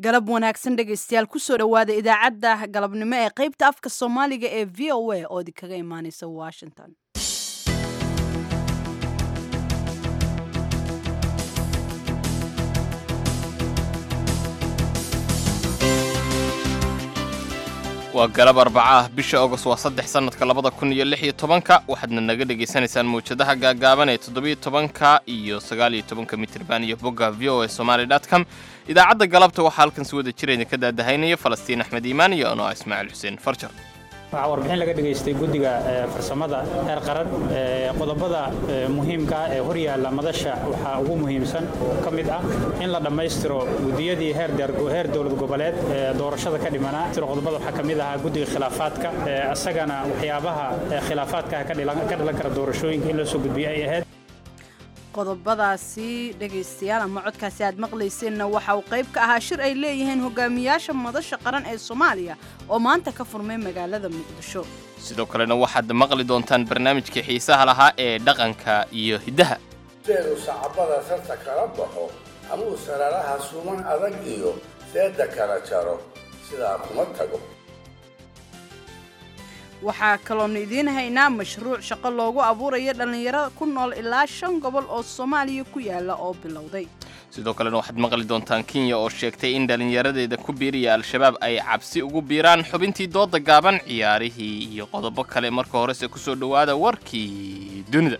galab wanaagsan dhegaystayaal kusoo dhowaada idaacadda galabnimo ee qaybta afka soomaaliga ee v o a oo idinkaga imaaneysa washington waa galab arbaca ah bisha agost waa saddex sannadka labada kun iyo lix iyo tobanka waxaadna naga dhegaysanaysaan mawjadaha gaagaaban ee toddobiyo tobanka iyo sagaaliyo tobanka mitirban iyo bogga v o a somaali dot com idaacadda galabta waxaa halkan si wada jira idinka daadahaynaya falastiin axmed iimaan iyo anoo ismaaciil xuseen farjar waxaa warbixin laga dhegaystay guddiga farsamada heer qaran qodobada muhiimka ah ee hor yaalla madasha waxaa ugu muhiimsan ka mid ah in la dhammaystiro guddiyadii heer dowlad goboleed ee doorashada ka dhimanaa qodobada waxaa ka mid ahaa guddiga khilaafaadka isagana waxyaabaha khilaafaadka ka dhalan kara doorashooyinka in loo soo gudbiyo ay ahayd qodobadaasi dhegaystayaal ama codkaasi aad maqlayseenna waxa uu qayb ka ahaa shir ay leeyihiin hogaamiyaasha madasha qaran ee soomaaliya oo maanta ka furmay magaalada muqdisho sidoo kalena waxaad maqli doontaan barnaamijkii xiisaha lahaa ee dhaqanka iyo hiddaha seedu sacabada sarta kala baxo amuu sararaha suman adag iyo seedda kala jaro sidaa kuma tago waxaa kaloonu idiin haynaa mashruuc shaqo loogu abuurayo dhallinyarada ku nool ilaa shan gobol oo soomaaliya ku yaala oo bilowday sidoo kalena waxaad maqli doontaan kenya oo sheegtay in dhallinyaradeeda ku biiriya al-shabaab ay cabsi ugu biiraan xubintii dooda gaaban ciyaarihii iyo qodobo kale marka horese ku soo dhowaada warkii dunida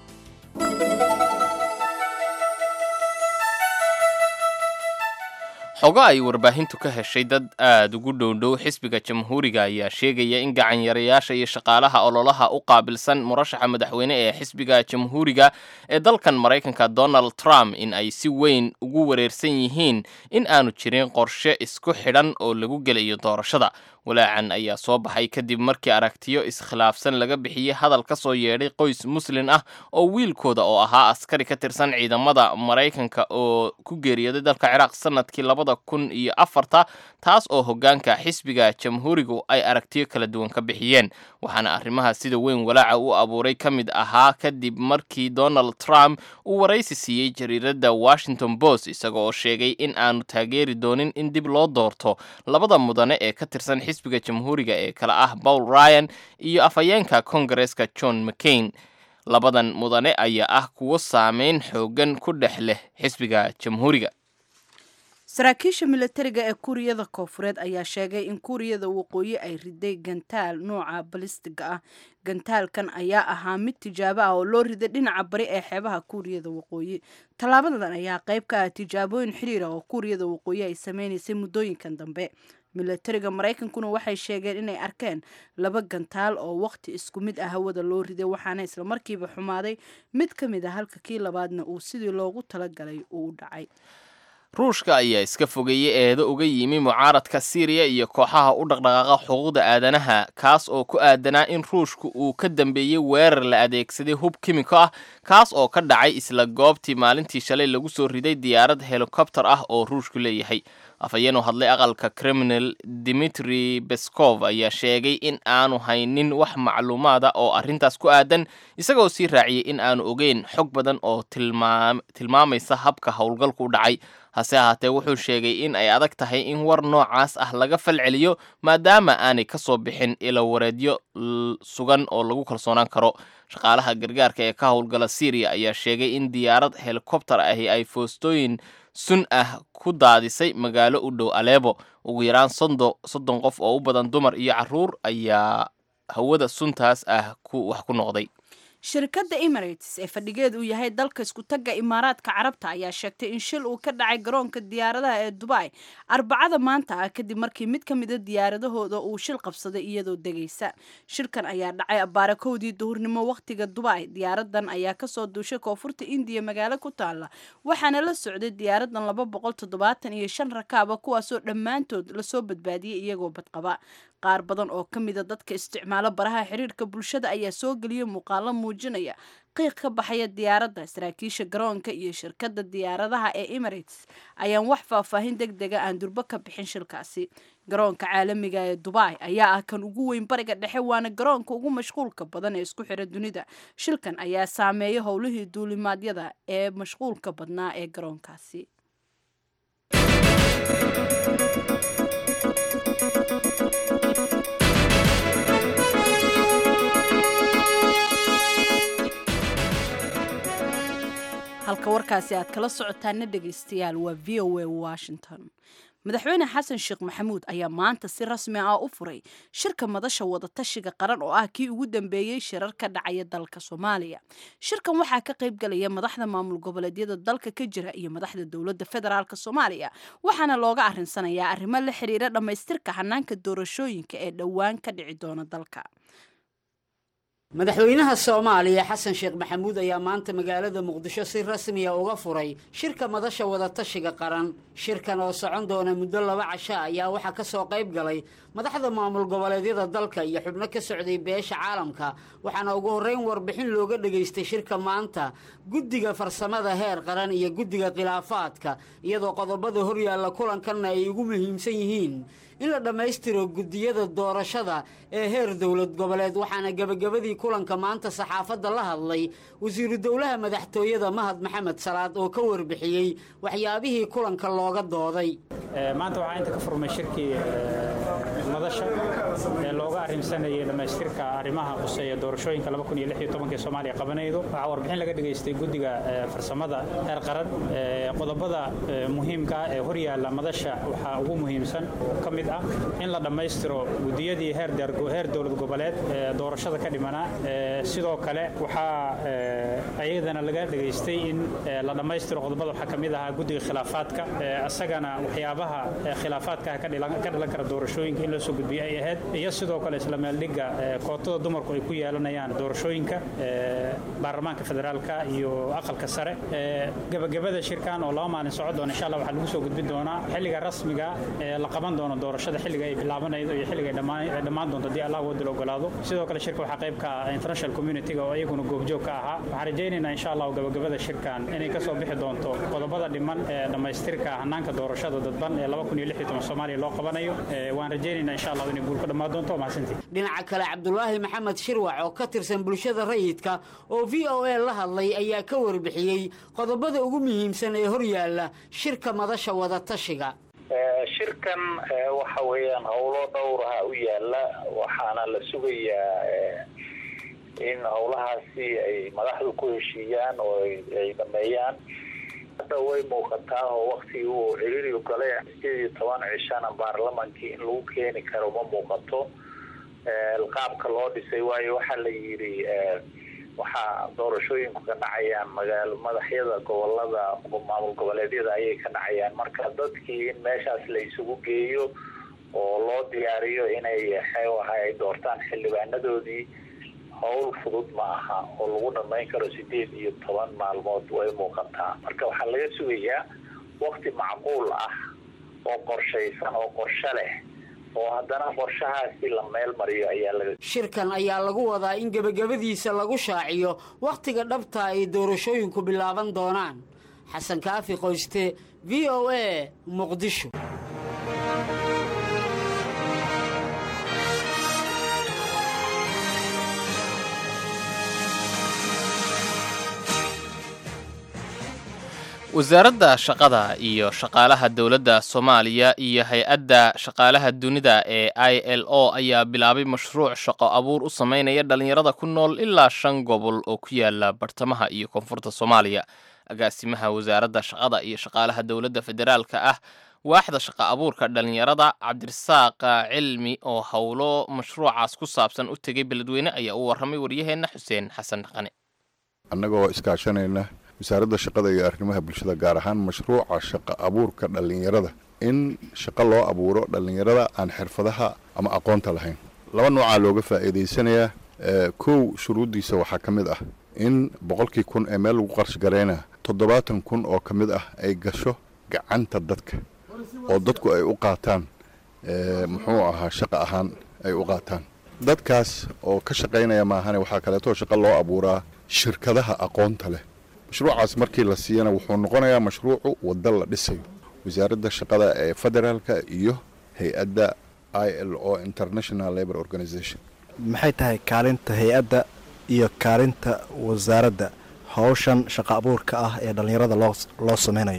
xogo ay warbaahintu ka heshay dad aad ugu dhowdhow xisbiga jamhuuriga ayaa sheegaya in gacanyarayaasha iyo shaqaalaha ololaha u qaabilsan murashaxa madaxweyne ee xisbiga jamhuuriga ee dalkan maraykanka donald trump in ay si weyn ugu wareersan yihiin in aanu jirin qorshe isku xidhan oo lagu gelayo doorashada walaacan ayaa soo baxay kadib markii aragtiyo iskhilaafsan laga bixiyey hadal ka soo yeedhay qoys muslin ah oo wiilkooda oo ahaa askari ka tirsan ciidamada maraykanka oo ku geeriyooday dalka ciraaq sanadkii labada kun iyo afarta taas oo hoggaanka xisbiga jamhuurigu ay aragtiyo kala duwan ka bixiyeen waxaana arrimaha sida weyn walaaca u abuuray ka mid ahaa kadib markii donald trump uu waraysi siiyey jariiradda washington post isaga oo sheegay in aanu taageeri doonin in dib loo doorto labada mudane ee ka tirsan xisbiga jamhuuriga ee kale ah paul ryan iyo afhayeenka kongareska john mccain labadan mudane ayaa ah kuwo saameyn xoogan ku dhex leh xisbiga jamhuuriga saraakiisha milatariga ee kuuriyada koofureed ayaa sheegay in kuuriyada waqooyi ay riday gantaal nooca balistiga ah gantaalkan ayaa ahaa mid tijaabo ah oo loo riday dhinaca bari ee xeebaha kuuriyada waqooyi tallaabadan ayaa qayb ka ah tijaabooyin xiriir ah oo kuuriyada waqooyi ay sameynaysay muddooyinkan dambe milatariga maraykankuna waxay sheegeen inay arkeen laba gantaal oo waqti isku mid ah hawada loo riday waxaana islamarkiiba xumaaday mid ka mid a halka kii labaadna uu sidii loogu talagalay uu u dhacay ruushka ayaa iska fogeeyey eedo uga yimi mucaaradka siiriya iyo kooxaha u dhaqdhaqaaqa xuquuqda aadanaha kaas oo ku aadanaa in ruushku uu ka dambeeyey weerar la adeegsaday hub kimiko ah kaas oo ka dhacay isla goobtii maalintii shalay lagu soo riday diyaarad helikobter ah oo ruushku leeyahay afhayeen u hadlay aqalka criminal dimitri beskov ayaa sheegay in aanu haynin wax macluumaada oo arrintaas ku aadan isagoo sii raaciyey in aanu ogeyn xog badan oo tilmaamaysa habka howlgalku u dhacay hase ahaatee wuxuu sheegay in ay adag tahay in war noocaas ah laga falceliyo maadaama aanay ka soo bixin ilawareedyo sugan oo lagu kalsoonaan karo shaqaalaha gargaarka ee ka howlgala syriya ayaa sheegay in diyaarad helikobter ahi ay foostooyin sun ah ku daadisay magaalo u dhow aleebo ugu yaraan soddon qof oo u badan dumar iyo caruur ayaa hawada suntaas ah wax ku noqday shirkadda emirates ee fadhigeed uu yahay dalka iskutagga imaaraadka carabta ayaa sheegtay in shil uu ka dhacay garoonka diyaaradaha ee dubai arbacada maanta ah kadib markii mid ka mida diyaaradahooda uu shil qabsaday iyadoo degaysa shilkan ayaa dhacay abbaara kowdii duhurnimo wakhtiga dubai diyaaradan ayaa kasoo duushay koonfurta indiya magaalo ku taala waxaana la socday diyaaradan laba boqol toddobaatan iyo shan rakaaba kuwaasoo dhammaantood lasoo badbaadiyey iyagoo badqaba qaar badan oo ka mida dadka isticmaalo baraha xiriirka bulshada ayaa soo geliyay muuqaalo muujinaya qiiq ka baxaya diyaaradda saraakiisha garoonka iyo shirkadda diyaaradaha ee emirates ayaan wax faahfaahin deg dega aan durbo ka bixin shilkaasi garoonka caalamiga ee dubai ayaa ah kan ugu weyn bariga dhexe waana garoonka ugu mashquulka badan ee isku xira dunida shilkan ayaa saameeya howlihii duulimaadyada ee mashquulka badnaa ee garoonkaasi halka warkaasi aad kala socotaana dhegaystayaal waa v o a washington madaxweyne xasan sheekh maxamuud ayaa maanta si rasmi ah u furay shirka madasha wadatashiga qaran oo ah kii ugu dambeeyey shirar ka dhacaya dalka soomaaliya shirkan waxaa ka qayb galaya madaxda maamul goboleedyada dalka ka jira iyo madaxda dowladda federaalk soomaaliya waxaana looga arinsanayaa arrimo la xiriira dhammaystirka hanaanka doorashooyinka ee dhowaan ka dhici doona dalka madaxweynaha soomaaliya xasan sheekh maxamuud ayaa maanta magaalada muqdisho si rasmiya uga furay shirka madasha wadatashiga qaran shirkan oo socon doona muddo laba casho ayaa waxaa ka soo qayb galay madaxda maamul goboleedyada dalka iyo xubno ka socday beesha caalamka waxaana ugu horreyn warbixin looga dhegaystay shirka maanta guddiga farsamada heer qaran iyo guddiga khilaafaadka iyadoo qodobada horyaalla kulankanna ay ugu muhiimsan yihiin in la dhammaystiro guddiyada doorashada ee heer dowlad goboleed waxaana gebagabadii kulanka maanta saxaafadda la hadlay wasiiru dowlaha madaxtooyada mahad maxamed salaad oo ka warbixiyey waxyaabihii kulanka looga dooday maanta waxaa inta ka furmay shirkii madasha ee looga arrimsanayay dhammaystirka arrimaha quseeya doorashooyinka ee soomaaliya qabanaydo waxaa warbixin laga dhegaystay guddiga farsamada heer qaran qodobada muhiimka ah ee horyaalla madasha waxaa ugu muhiimsan oo ka mid ah in la dhammaystiro guddiyadii heer dowlad goboleed ee doorashada ka dhimanaa sidoo kale waxaa ayadana laga dhegaystay in la dhammaystiro qodobada waxaa ka mid ahaa guddiga khilaafaadka isagana waxyaabaha khilaafaadka ka dhalan kara doorashooyinka in loo soo gudbiyo ay ahayd iyo sidoo kale isla meeldhigga kootada dumarku ay ku yeelanayaan doorashooyinka baarlamaanka federaalka iyo aqalka sare gebagabada shirkan oo laba maalin socon doona insha allah waxaa lagu soo gudbin doonaa xilliga rasmiga ee la qaban doono doorashada xilliga ay bilaabanaydo iyo xilliga ay dhammaan doonto haddii allah wadil ogolaado sidoo kale shirka waxaa qayb ka ah international community-ga oo iyaguna goobjoog ka ahaa waxaan rajaynaynaa insha allah gabagabada shirkan inay ka soo bixi doonto qodobada dhiman ee dhammaystirka hanaanka doorashada dadban ee soomaaliya loo qabanayo waan rajaynaynaa insha allah inay guul ka dhammaan doonto mahadsantii dhinaca kale cabdulaahi maxamed shirwac oo ka tirsan bulshada rayidka oo v o a la hadlay ayaa ka warbixiyey qodobada ugu muhiimsan ee horyaalla shirka madasha wadatashiga shirkan waxa weeyaan howlo dhowraha u yaala waxaana la sugayaa in howlahaasi ay madaxdu ku heshiiyaan oo ay dhameeyaan hadda way muuqataa oo waktigii uu ciriirigu galay sideed iyo toban cishana baarlamankii in lagu keeni karo ma muuqato qaabka loo dhisay waayo waxaa la yidhi waxaa doorashooyinku ka dhacayaan magaalo madaxyada gobolada maamul goboleedyada ayay ka dhacayaan marka dadkii in meeshaas la isugu geeyo oo loo diyaariyo inay xeewaha ay doortaan xildhibaanadoodii howl fudud ma aha oo lagu dhamayn karo sideed iyo toban maalmood way muuqataa marka waxaa laga sugayaa wakti macquul ah oo qorshaysan oo qorsho leh oo haddana qorshahaasi la meel mariyo ayaa laga shirkan ayaa lagu wadaa in gebagabadiisa lagu shaaciyo wakhtiga dhabta ay doorashooyinku bilaaban doonaan xasan kaafi qoyste v o a muqdisho wasaaradda shaqada iyo shaqaalaha dowladda soomaaliya iyo hay-adda shaqaalaha dunida ee i l o ayaa bilaabay mashruuc shaqo abuur u sameynaya dhallinyarada ku nool ilaa shan gobol oo ku yaala bartamaha iyo koonfurta soomaaliya agaasimaha wasaaradda shaqada iyo shaqaalaha dowladda federaalka ah waaxda shaqo abuurka dhallinyarada cabdirasaaq cilmi oo howlo mashruucaas ku saabsan u tegay beledweyne ayaa u warramay waryaheenna xuseen xasan dhaqane annagoo iskaashanayna wasaaradda shaqada iyo arrimaha bulshada gaar ahaan mashruuca shaqo abuurka dhallinyarada in shaqo loo abuuro dhallinyarada aan xirfadaha ama aqoonta lahayn laba noocaa looga faa'iidaysanayaa kow shuruuddiisa waxaa ka mid ah in boqolkii kun ee meel lagu qarsh garayna toddobaatan kun oo ka mid ah ay gasho gacanta dadka oo dadku ay u qaataan muxuu ahaa shaqo ahaan ay u qaataan dadkaas oo ka shaqaynaya maahane waxaa kaleetoo shaqo loo abuuraa shirkadaha aqoonta leh mashruucaas markii la siiyana wuxuu noqonayaa mashruucu waddo la dhisayo wasaaradda shaqada ee federaalka iyo hay-adda i l o international labor organization maxay tahay kaalinta hay-adda iyo kaalinta wasaaradda howshan shaqo abuurka ah ee dhallinyarada loo loo sameynayo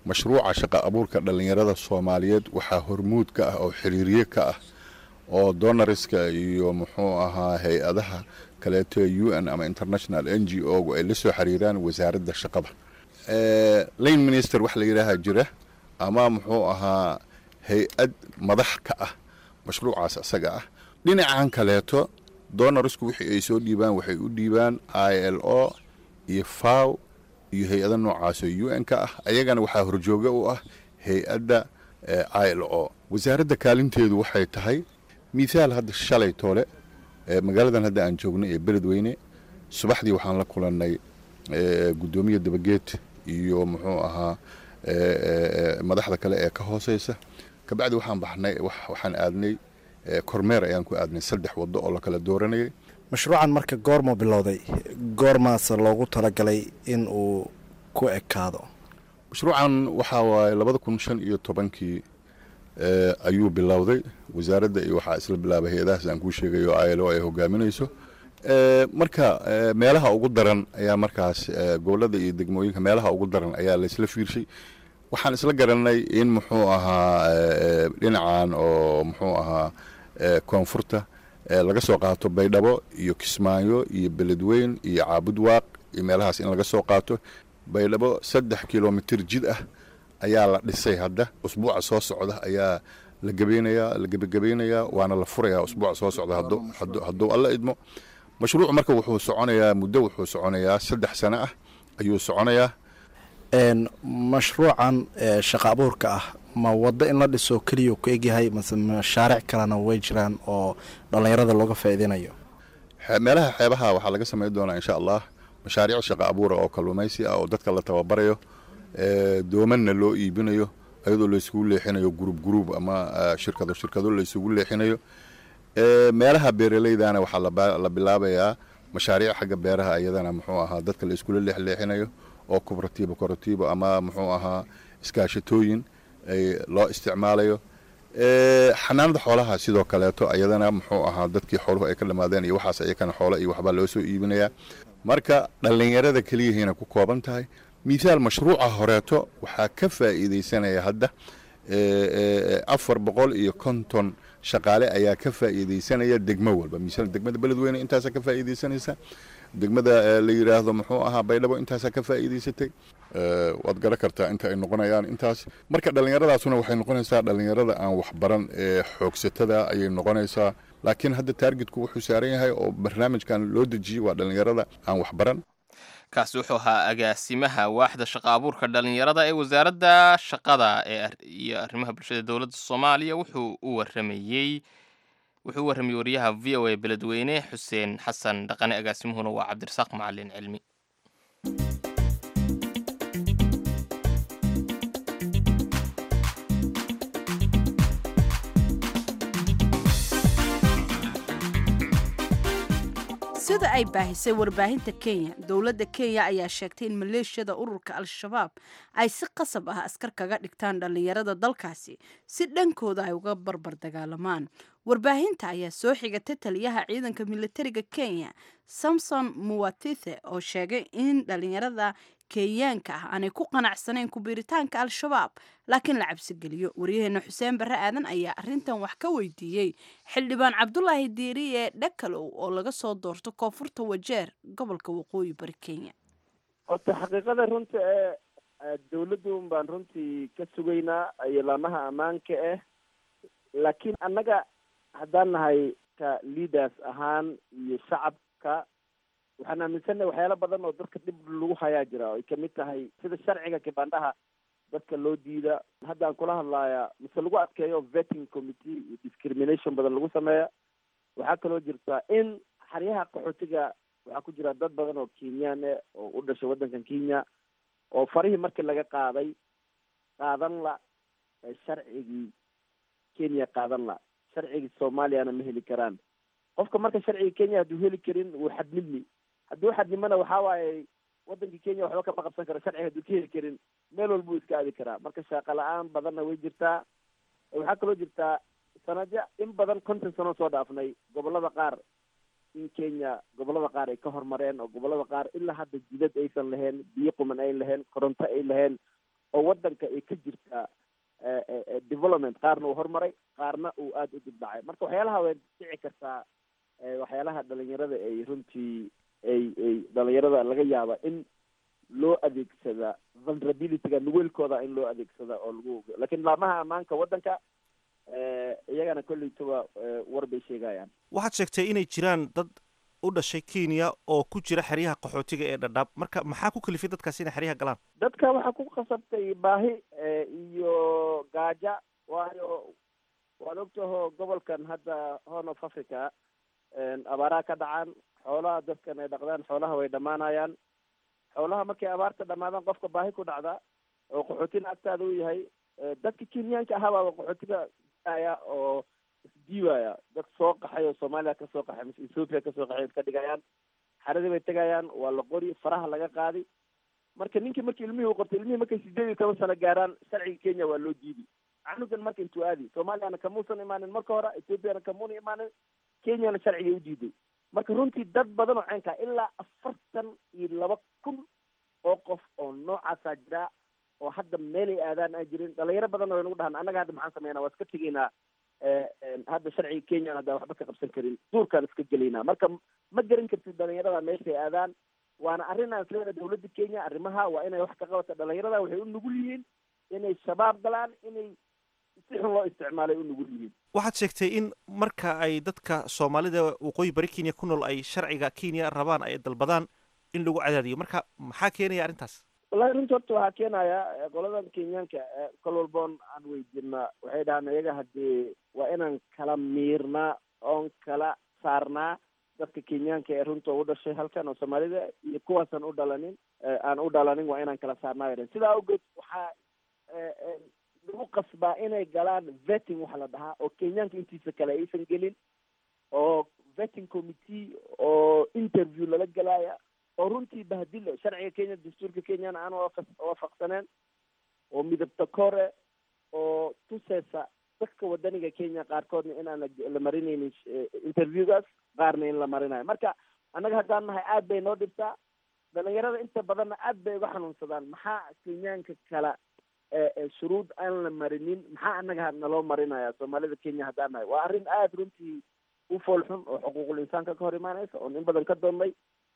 mashruuca shaqa abuurka dhallinyarada soomaaliyeed waxaa hormuud ka ah oo xiriirye ka ah oo donariska iyo muxuu ahaa hay-adaha kaleeto u n ama international n g o gu ay la soo xiriiraan wasaaradda shaqada lane minister wax la yidhaaha jira ama muxuu ahaa hay-ad madax ka ah mashruucaas isaga ah dhinacan kaleeto donarisku wixii ay soo dhiibaan waxay u dhiibaan i l o iyo faw iyo hay-ada noocaas oo u n ka ah ayagana waxaa horjooga u ah hay-adda i l o wasaaradda kaalinteedu waxay tahay mithaal hadda shalay toole magaaladan hadda aan joogno ee beledweyne subaxdii waxaan la kulannay guddoomiya dabageed iyo muxuu ahaa madaxda kale ee ka hooseysa kabacdi waxaan baxnay waxaan aadnay kormeer ayaan ku aadnay saddex waddo oo la kala dooranayay mashruucan marka goormuu bilowday goormaase loogu talagalay in uu ku ekaado mashruucan waxaa waaye labada kun shan iyo tobankii ayuu bilowday wasaaradda iyo waxaa isla bilaabay hay-adahaas aan kuu sheegayo i l o ay hogaaminayso marka meelaha ugu daran ayaa markaas gobolada iyo degmooyinka meelaha ugu daran ayaa laysla fiirshay waxaan isla garanay in muxuu ahaa dhinacan oo muxuu ahaa koonfurta laga soo qaato baydhabo iyo kismaayo iyo beledweyn iyo caabudwaaq iyo meelahaas in laga soo qaato baydhabo saddex kilomitir jid ah ayaa la dhisay hadda usbuuca soo socda ayaa la gebeynayaa la gebagabeynayaa waana la furayaa usbuuca soo socda hadduu alla idmo mashruuc marka wuxuu soconayaa muddo wuxuu soconayaa saddex sano ah ayuu soconayaa mashruucan shaqa abuurka ah ma waddo in la dhiso keliya ku egyahay mase mashaaric kalena way jiraan oo dhallinyarada looga faa'iideynayo meelaha xeebaha waxaa laga samayn doonaa insha allah mashaariic shaqa abuura oo kalluumaysi ah oo dadka la tababarayo doomanna loo iibinayo iyadoo laysugu leexinayo gurub gurub ama shirkado shirkado laysugu leexinayo meelaha beeraleydana waxaa la bilaabayaa mashaariic xagga beeraha iyadana muxuu ahaa dadka la iskula leexleexinayo oo kubratiibo koratiibo ama muxuu ahaa iskaashatooyin loo isticmaalayo xanaanada xoolaha sidoo kaleeto iyadana muxuu ahaa dadkii xooluhu ay ka dhammaadeen iyo waxaas iyakana xoolo iyo waxbaa loo soo iibinayaa marka dhallinyarada keliyahayna ku kooban tahay mithaal mashruuca horeeto waxaa ka faa'iidaysanaya hadda afar boqol iyo konton shaqaale ayaa ka faa'iidaysanaya degmo walba misal degmada beledweyne intaasaa ka faa'iidaysanaysa degmada la yidhaahdo muxuu ahaa baydhabo intaasaa ka faa'iidaysatay waad garan kartaa inta ay noqonayaan intaas marka dhallinyaradaasuna waxay noqonaysaa dhallinyarada aan waxbaran ee xoogsatada ayay noqonaysaa laakiin hadda taargetku wuxuu saaran yahay oo barnaamijkan loo dejiyey waa dhallinyarada aan waxbaran kaasi wuxuu ahaa agaasimaha waaxda shaqa abuurka dhallinyarada ee wasaaradda shaqada ee iyo arrimaha bulshada dowladda soomaaliya wuxuu u waramayey wuxuu u warramayey wariyaha v o a beledweyne xuseen xasan dhaqane agaasimuhuna waa cabdirasaaq macalin cilmi sida ay baahisay warbaahinta kenya dowladda kenya ayaa sheegtay in maleeshiyada ururka al-shabaab ay si qasab ah askar kaga dhigtaan dhallinyarada dalkaasi si dhankooda ay uga barbar dagaalamaan warbaahinta ayaa soo xigatay taliyaha ciidanka militariga kenya samson muwatithe oo sheegay in dhallinyarada kenyaanka ah aanay ku qanacsanayn kubiiritaanka al-shabaab laakiin la cabsigeliyo waryaheena xuseen barre aadan ayaa arrintan wax ka weydiiyey xildhibaan cabdulaahi diiriye dhakalow oo laga soo doorto koonfurta wajeer gobolka waqooyi bari kenya horta xaqiiqada runta ee dawladun baan runtii ka sugaynaa ilaamaha ammaanka ah laakiin annaga haddaan nahay ka leaders ahaan iyo shacabka waxaan aaminsannahay waxyaalo badan oo dadka dhib lagu hayaa jira ay kamid tahay sida sharciga kibandhaha dadka loo diida haddaan kula hadlaaya mise lagu adkeeyo vetting committee iyo discrimination badan lagu sameeya waxaa kaloo jirta in xaryaha qaxootiga waxaa ku jira dad badan oo kenyaan eh oo u dhashay waddankan kenya oo farihii markii laga qaaday qaadan la sharcigii kenya qaadan la sharcigii soomaaliyana ma heli karaan qofka marka sharciga kenya hadduu heli karin wuu xadnidmi hadduu xadnimana waxaa waaye waddankii kenya waxba kama qabsan karo sharciga hadduu ka heli karin meel walbuu iska aadi karaa marka shaaqa la-aan badanna way jirtaa waxaa kaloo jirtaa sanadyo in badan konton sano soo dhaafnay gobolada qaar in kenya gobolada qaar ay ka hormareen oo gobolada qaar ilaa hadda jidad aysan lahayn biyo quman ayn lahayn koronto ay lahayn oo waddanka ay ka jirtaa development qaarna uu horumaray qaarna uu aada u dibdhacay marka waxyaalaha way dhici kartaa waxyaalaha dhalinyarada ay runtii ay ay dhalinyarada laga yaaba in loo adeegsada vulnerabilityga nuweelkooda in loo adeegsada oo lagu lakiin laamaha ammaanka waddanka iyagana kolleytaba war bay sheegayaan waxaad sheegtay inay jiraan dad u dhashay kenya oo ku jira xeryaha qaxootiga ee dhadhaab marka maxaa ku kalifay dadkaas inay xeryaha galaan dadka waxaa ku khasabtay baahi iyo gaaja waayo waad ogtaho gobolkan hadda horn of africa abaaraha ka dhacaan xoolaha dadkan ay dhaqdaan xoolaha way dhammaanayaan xoolaha markay abaarta dhamaadaan qofka baahi ku dhacda oo qaxootina agtaada u yahay dadka kenyaanka ahabaaba qaxootiga aya oo isdiiwaya dad soo qaxay oo soomaaliya kasoo qaxay mise ethoopia kasoo qaxay iska dhigayaan xaradii bay tegayaan waa la qori faraha laga qaadi marka ninkii markii ilmihii u qortay ilmihii markay sideed iyo toban sano gaaraan sharciga kenya waa loo diidi canugan marka intuu aadi soomaaliyana kamuusan imaanin marka hore ethoopiana kamuuna imaanin kenyana sharciga u diiday marka runtii dad badan oo ceenkaa ilaa afartan iyo laba kun oo qof oo noocaasaa jira oo hadda meelay aadaan aan jirin dhalinyaro badan way nagu dhahan annaga hadda maxaan sameynaa waa iska tegaynaa hadda sharciga kenyan haddaan waxba ka qabsan karin duurkaan iska gelaynaa marka ma garan kartid dhalinyarada meeshay aadaan waana arrin aan isleedahay dawladda kenya arrimaha waa inay wax ka qabata dhalinyarada waxay u nugul yihiin inay shabaab galaan inay si xun loo isticmaalay u nugul yihiin waxaad sheegtay in marka ay dadka soomaalida waqooyi bari kenya ku nool ay sharciga kenya rabaan ay dalbadaan in lagu cadaadiyo marka maxaa keenaya arrintaas wallahi runta horta waxaa keenaya qoladan kenyaanka kol walboon aan weydiinaa waxay dhahaan iyaga haddii waa inaan kala miirnaa oon kala saarnaa dadka kenyaanka ee runta u dhashay halkan oo soomaalida iyo kuwaasaan u dhalanin aan u dhalanin waa inaan kala saarnaa yadhan sidaa awgeed waxaa lagu qasbaa inay galaan vetting waxa la dhahaa oo kenyaanka intiisa kale aysan gelin oo vetting committee oo interview lala gelaya oo runtii bahdilo sharciga kenya dastuurka kenyana aan waafaqsaneen oo midabta kore oo tuseysa dadka wadaniga kenya qaarkoodna inaan la marinaynin interviewgaas qaarna in la marinayo marka annaga haddaan nahay aad bay noo dhibtaa dhalinyarada inta badanna aad bay uga xanuunsadaan maxaa kenyaanka kala shuruud aan la marinin maxaa annaga naloo marinaya soomaalida kenya haddaan nahay waa arrin aada runtii u fool xun oo xuquuqul insaanka ka hor imaanaysa oon in badan ka doonnay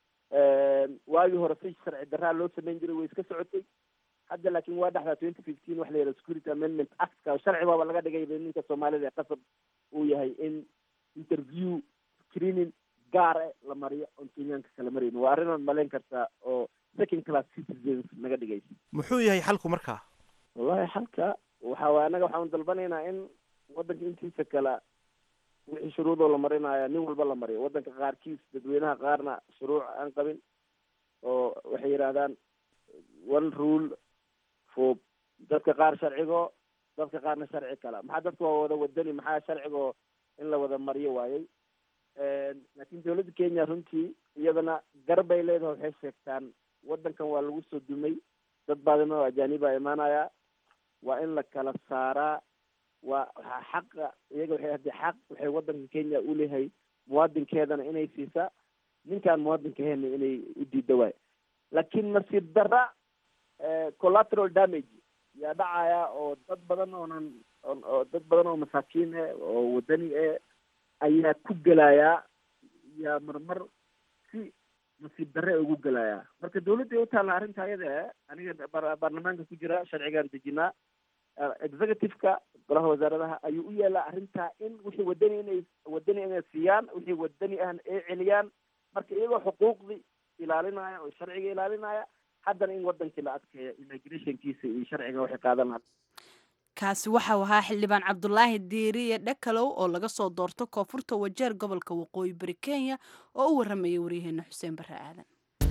waagii hore si sharci daraa loo samayn jiray way iska socotay hadda laakiin waa dhexdaa twenty fifteen waxa la yidhaha security amendment actka sharci baaba laga dhigay ninka soomaalida ee qasab uu yahay in interview screening gaare la mariyo oon kenyaanka kala maraynin waa arrin malayn kartaa oo second class citizens naga dhigaysa muxuu yahay xalku markaa wallahi xalka waxa waay annaga waxaan dalbanaynaa in waddanka intiisa kale wixii shuruudoo la marinaya nin walba la mariyo waddanka qaarkiis dadweynaha qaarna shuruuc aan qabin oo waxay yidhahdaan one rule for dadka qaar sharcigo dadka qaarna sharci kala maxaa dadka waa wada wadani maxaa sharcigo in la wada mariyo waayey laakiin dawladda kenya runtii iyadana garbay leedahay waxay sheegtaan waddankan waa lagu soo dumay dad baadima oo ajaaniba imaanaya waa in la kala saaraa waa waxaa xaqa iyaga waxay haddii xaq waxay waddanka kenya u leeyahay muwaadinkeedana inay siisaa ninkaan muwaadinkaheena inay u diida waay laakiin nasiib darra collateral damage yaa dhacaya oo dad badan oonan oo dad badan oo masaakiin eh oo wadani eh ayaa ku gelayaa yaa marmar si nasiib darre ugu gelayaa marka dawladday u taalla arrinta ayada eh aniga baarlamaanka ku jira sharcigaan dejinaa executive-ka golaha wasaaradaha ayuu u yeelaa arrintaa in wixii wadani inay wadani inay siiyaan wixii wadani ahna ay celiyaan marka iyagoo xuquuqdii ilaalinaya oo sharciga ilaalinaya haddana in wadankii la adkeeyo immigrationkiisa iyo sharciga waxay qaadan lahaa kaasi waxau ahaa xildhibaan cabdulaahi diiriye dhakalow oo laga soo doorto koonfurta wajeer gobolka waqooyi bari kenya oo u warramayay waryaheena xuseen barre aadan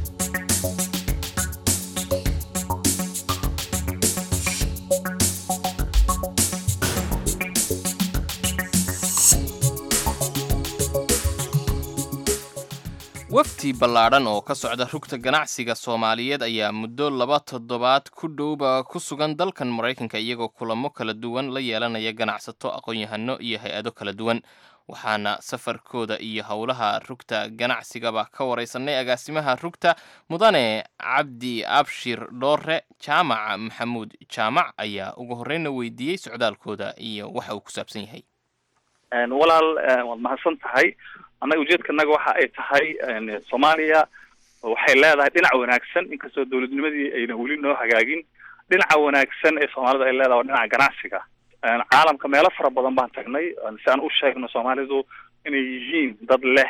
wafdi ballaadhan oo ka socda rugta ganacsiga soomaaliyeed ayaa muddo laba toddobaad ku dhowba ku sugan dalkan maraykanka iyagoo kulamo kala duwan la yeelanaya ganacsato aqoon-yahano iyo hay-ado kala duwan waxaana safarkooda iyo howlaha rugta ganacsigaba ka wareysanay agaasimaha rugta mudane cabdi abshir dhoore jaamac maxamuud jaamac ayaa ugu horeyna weydiiyey socdaalkooda iyo waxa uu ku saabsan yahay walaal waad mahadsan tahay annaga ujeedkanaga waxa ay tahay soomaaliya waxay leedahay dhinac wanaagsan inkastoo dowladnimadii ayna weli noo hagaagin dhinaca wanaagsan ee soomaalida ay leedahay waa dhinaca ganacsiga caalamka meelo fara badan baan tagnay si aan u sheegno soomaalidu inay yihiin dad leh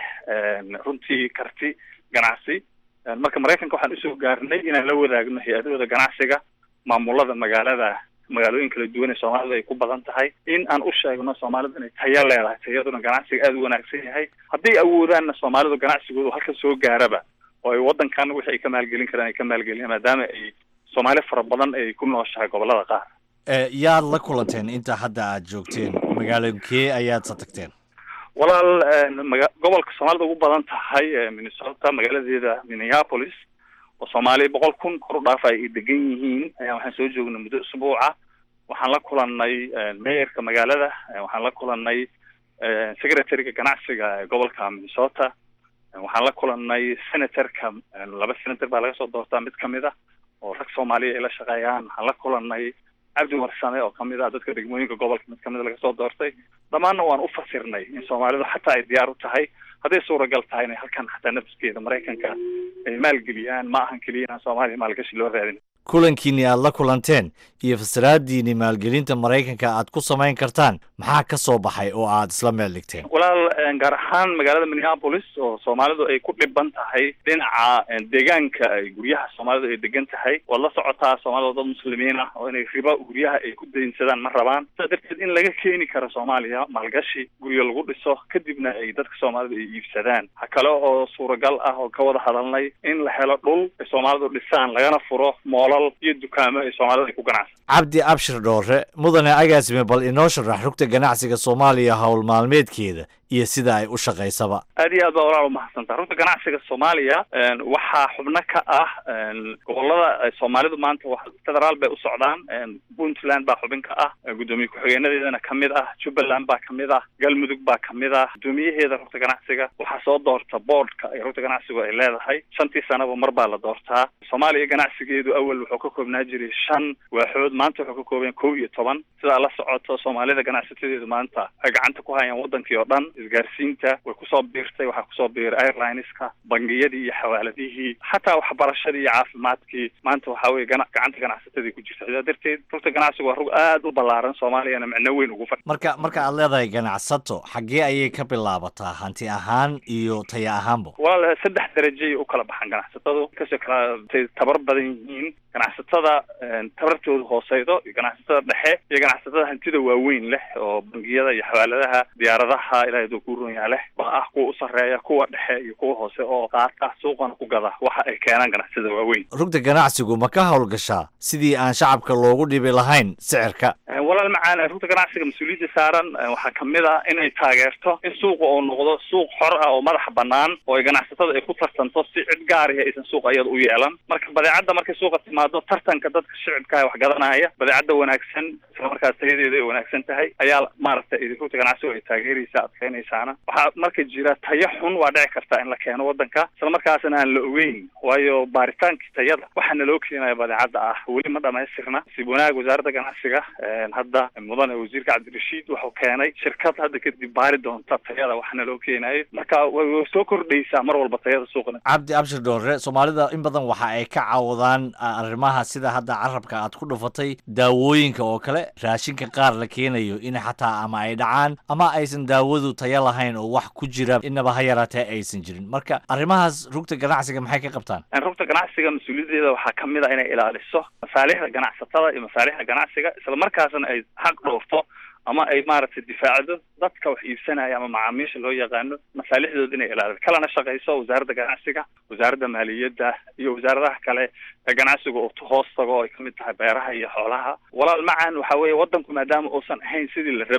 runtii karti ganacsi marka maraykanka waxaan usoo gaarnay inaan la wadaagno hay-adahooda ganacsiga maamulada magaalada magaalooyin kala duwan ee soomaalida ay ku badan tahay in aan u sheegno soomaalidu inay tayo leedahay tayaduna ganacsiga aada u wanaagsan yahay hadday awoodaanna soomaalidu ganacsigoodu halka soo gaaraba oo ay waddankan wixii ay ka maalgelin karaan ay ka maalgeliyaan maadaama ay soomaali fara badan ay ku nooshahay gobolada qaar yaad la kulanteen inta hadda aad joogteen magaalooyinkee ayaad sa tagteen walaal maga gobolka soomaalida ugu badan tahay minnesota magaaladeeda minneapolis oo soomaali boqol kun kor u dhaafa ay degan yihiin ayaa waxaan soo joognay muddo usbuuca waxaan la kulanay mayorka magaalada waxaan la kulanay secretaryga ganacsiga ee gobolka minnesota waxaan la kulanay senatorka laba senator baa laga soo doortaa mid kamid ah oo rag soomaaliya ay la shaqeeyaan waxaan la kulanay cabdi warsame oo kamid ah dadka degmooyinka gobolka mid kamid a laga soo doortay dhammaanna waan u fasirnay in soomaalidu xataa ay diyaar u tahay hadday suuragal tahay inay halkan xataa nafskeeda maraykanka ay maalgeliyaan ma ahan keliya inaan soomaaliya maalgashi loo raadin kulankiinni aad la kulanteen iyo fasiraadiinni maalgelinta maraykanka aad ku samayn kartaan maxaa ka soo baxay oo aad isla meel dhigteen walaal gaar ahaan magaalada minneapolis oo soomaalidu ay ku dhiban tahay dhinaca deegaanka ay guryaha soomaalidu ay degan tahay waad la socotaa soomaalida dad muslimiin ah oo inay riba guryaha ay ku daynsadaan ma rabaan sidaa darteed in laga keeni karo soomaaliya maalgashi guryo lagu dhiso kadibna ay dadka soomaalida ay iibsadaan ha kale oo suuragal ah oo ka wada hadalnay in la helo dhul ay soomaalidu dhisaan lagana furo moolal iyo dukaamo ay soomaalida ay ku ganacsan cabdi abshir dhoore mudane agaasime bal inoo sharax rugta ganacsiga soomaaliya howl maalmeedkeeda iyo sida ay u shaqaysaba aad iyo aad baa walaal umahadsantaa runta ganacsiga soomaaliya waxaa xubno ka ah gobolada soomaalidu maanta wa federaal bay u socdaan puntland baa xubin ka ah guddoomiye ku-xigeenadeedana kamid ah jubbaland baa kamid ah galmudug baa kamid ah guddoomiyaheeda rugta ganacsiga waxaa soo doorta boardka ay rugta ganacsigu ay leedahay shantii sanaba mar baa la doortaa soomaaliya ganacsigeedu awal wuxuu ka koobnaa jiray shan waaxood maanta wuxuu ka kooban kow iyo toban sidaa la socoto soomaalida ganacsatadeedu maanta ay gacanta ku hayaan wadankii oo dhan isgaarsiinta way kusoo biirtay waxaa kusoo biiray airlineska bangiyadii iyo xawaaladihii xataa waxbarashadii iyo caafimaadkii maanta waxaa weye gana gacanta ganacsatadii ku jirta sidaa darteed rugta ganacsigu waa rug aada u ballaaran soomaaliyana micno weyn ugu fadhi marka marka aad leedahay ganacsato xaggee ayay ka bilaabataa hanti ahaan iyo taya ahaanba walaal saddex darajay u kala baxaan ganacsatadu kasoo kala tabar badan yihiin ganacsatada tabartooda hooseydo iyo ganacsatada dhexe iyo ganacsatada hantida waaweyn leh oo bangiyada iyo xawaaladaha diyaaradaha ilahay duu ku runyaa leh baa ah kuwa u sarreeya kuwa dhexe iyo kuwa hoose oo qaata suuqana ku gada waxa ay keenaan ganacsatada waaweyn rugta ganacsigu ma ka howlgashaa sidii aan shacabka loogu dhibi lahayn sicirka walaal macaan rugta ganacsiga mas-uuliyadda saaran waxaa kamid ah inay taageerto in suuqa uu noqdo suuq xor ah oo madaxa banaan oo ay ganacsatada ay ku tartanto si cid gaarihi aysan suuqa iyada u yeelan marka badeecadda markay suuqa timaado tartanka dadka shicibkaah wax gadanaya badeecadda wanaagsan isla markaas tayadeeda ay wanaagsan tahay ayaa maaragtay rugta ganacsigu ay taageeraysa adkeynaysaana waxaa marka jira tayo xun waa dhici karta in la keeno wadanka isla markaasna aan la ogeyn waayo baaritaankii tayada waxaa naloo keenaya badeecadda ah weli ma dhamaystirna sib wanaag wasaaradda ganacsiga hadda mudane wasiirka cabdirashiid wuxuu keenay shirkad hadda kadib baari doonta tayada wax naloo keenayo marka way soo kordhaysaa mar walba tayada suuqna cabdi abshir dhoore soomaalida in badan waxa ay ka caawdaan arrimaha sida hadda carabka aad ku dhufatay daawooyinka oo kale raashinka qaar la keenayo in xataa ama ay dhacaan ama aysan daawadu tayo lahayn oo wax ku jira inaba ha yaraatee aysan jirin marka arrimahaas rugta ganacsiga maxay ka qabtaan rugta ganacsiga mas-uuliyaddeeda waxaa kamid a inay ilaaliso masaalixda ganacsatada iyo masaalixda ganacsiga isla markaasna ay xaq dhowrto ama ay maaragtay difaacdo dadka wax iibsanaya ama macaamiisha loo yaqaano masaalixdooda inay ilaaliso kalana shaqayso wasaaradda ganacsiga wasaaradda maaliyadda iyo wasaaradaha kale ee ganacsiga oo hoos tago oo ay kamid tahay beeraha iyo xoolaha walaal macaan waxa weeye wadanku maadaama uusan ahayn sidii la rabay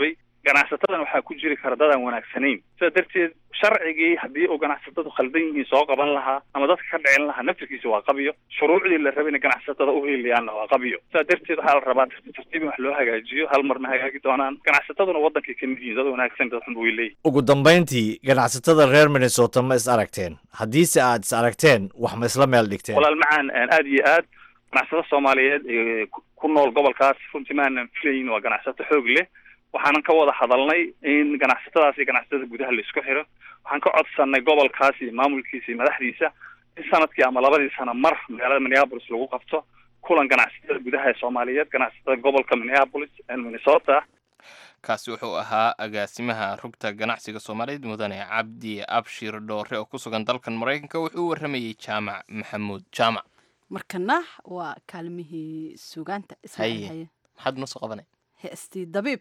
ganacsatadan waxaa ku jiri kara dad aan wanaagsanayn sidaa darteed sharcigii haddii uu ganacsatadu khaldan yihiin soo qaban lahaa ama dadka ka dhicin lahaa naftirkiisa waa qabiyo shuruucdii la rabay in ganacsatada u heliyaanna waa qabiyo sidaa darteed waxaa la rabaa tartiib tartiib in wax loo hagaajiyo hal marna hagaagi doonaan ganacsataduna wadankay kamid yihiin dad wanaagsan dad xun way leeyihin ugu dambayntii ganacsatada reer minnesota ma is aragteen haddiise aad is aragteen wax ma isla meel dhigteen walaal macaan aad iyo aad ganacsato soomaaliyeed ee ku- ku nool gobolkaas runtii maanan filayn waa ganacsato xoog leh waxaanan ka wada hadalnay in ganacsatadaas iyo ganacsatada gudaha la isku xiro waxaan ka codsanay gobolkaas iyo maamulkiisa iyo madaxdiisa in sanadkii ama labadii sano mar magaalada minneapolis lagu qabto kulan ganacsatada gudaha ee soomaaliyeed ganacsatada gobolka minneapolis ee minnesota kaasi wuxuu ahaa agaasimaha rugta ganacsiga soomaaliyeed mudane cabdi abshir dhoore oo ku sugan dalkan maraykanka wuxuu u warramayey jaamac maxamuud jaamac markana waa kaalmihii sugaanta Ismaaciil haye haye maxaad noo soo qabanay heestii dabiib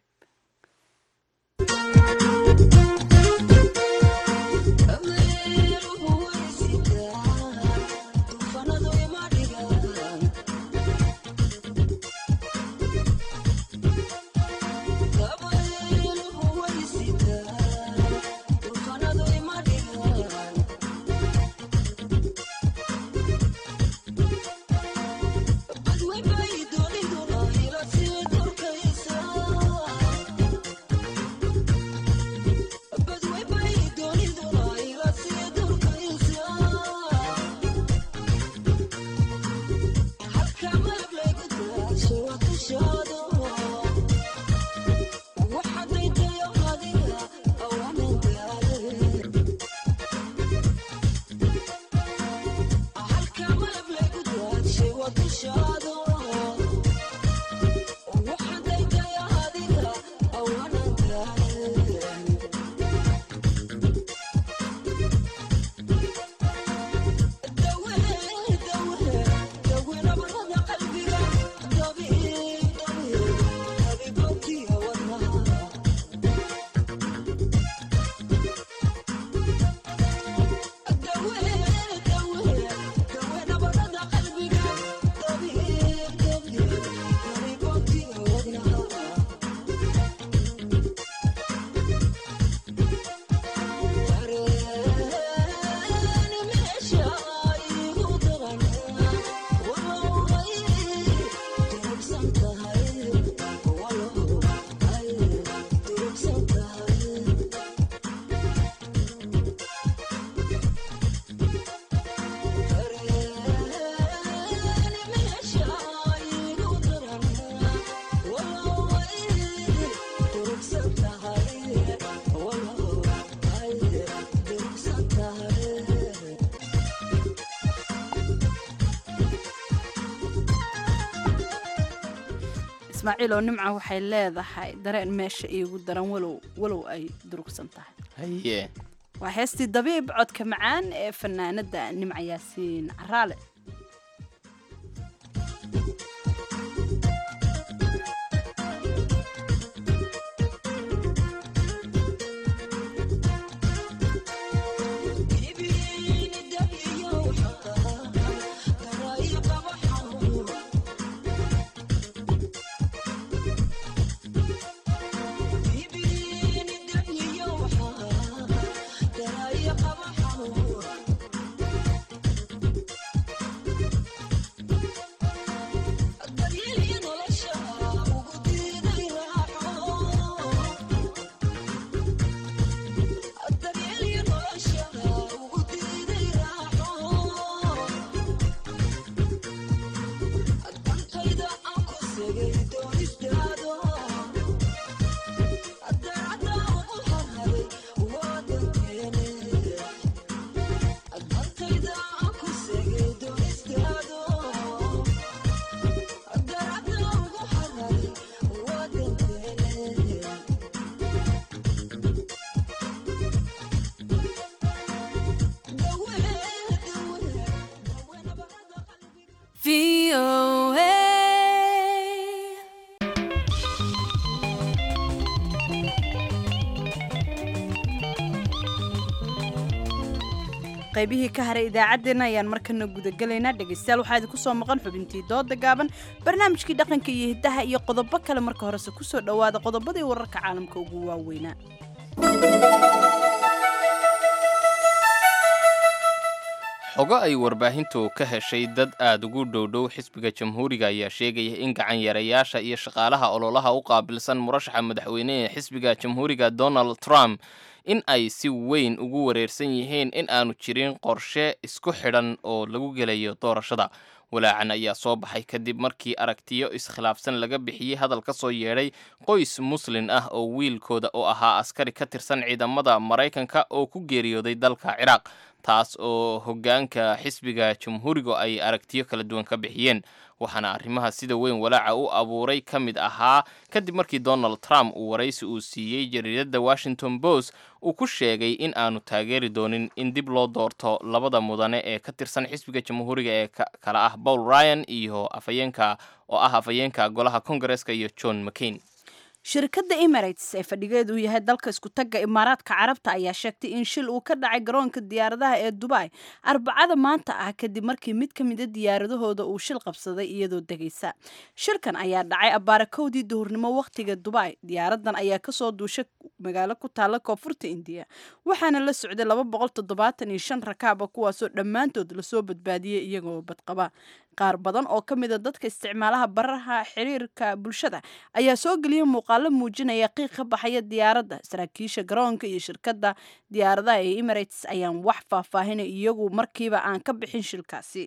ismaaciil oo nimca waxay leedahay dareen meesha iigu daran walow walow ay durugsan tahay haye waa heestii dabiib codka macaan ee fanaanada nimca yaasiin caraale qaybihii ka haray idaacaddeenna ayaan markana gudagelaynaa dhegaystayaal waxaa idinku soo maqan xubintii dooda gaaban barnaamijkii dhaqanka iyo hiddaha iyo qodobo kale marka horese kusoo dhowaada qodobadii wararka caalamka ugu waaweynaa xogo ay warbaahintu ka heshay dad aada ugu dhowdhow xisbiga jamhuuriga ayaa sheegaya in gacan yarayaasha iyo shaqaalaha ololaha u qaabilsan murashaxa madaxweyne ee xisbiga jamhuuriga donald trump in ay si weyn ugu wareersan yihiin in aanu jirin qorshe isku xidhan oo lagu gelayo doorashada walaacan ayaa soo baxay kadib markii aragtiyo iskhilaafsan laga bixiyey hadal ka soo yeedhay qoys muslin ah oo wiilkooda oo ahaa askari ka tirsan ciidamada maraykanka oo ku geeriyooday dalka ciraaq taas oo hoggaanka xisbiga jamhuuriga ay aragtiyo kala duwan ka bixiyeen waxaana arrimaha sida weyn walaaca u abuuray ka mid ahaa kadib markii donald trump uu waraysi uu siiyey jariiradda washington post uu ku sheegay in aanu taageeri doonin in dib loo doorto labada mudane ee ka tirsan xisbiga jamhuuriga ee kala ah paul ryan iyo afayeenka oo ah afayeenka golaha kongareska iyo john mccain shirkadda emirates ee fadhigeedu yahay dalka iskutagga imaaraadka carabta ayaa sheegtay in shil uu ka dhacay garoonka diyaaradaha ee dubai arbacada maanta ah kadib markii mid ka mida diyaaradahooda uu shil qabsaday iyadoo degaysa shirkan ayaa dhacay abbaara kowdii duhurnimo wakhtiga dubai diyaaradan ayaa kasoo duushay magaalo ku taalla koonfurta indiya waxaana la socday laba boqol toddobaatan iyo shan rakaaba kuwaasoo dhammaantood lasoo badbaadiyey iyagoo badqaba qaar badan oo ka mida dadka isticmaalaha baraha xiriirka bulshada ayaa soo geliyay muuqaalo muujinaya qiiq ka baxaya diyaaradda saraakiisha garoonka iyo shirkadda diyaaradaha ee emirates ayaan wax faahfaahinay iyagu markiiba aan ka bixin shilkaasi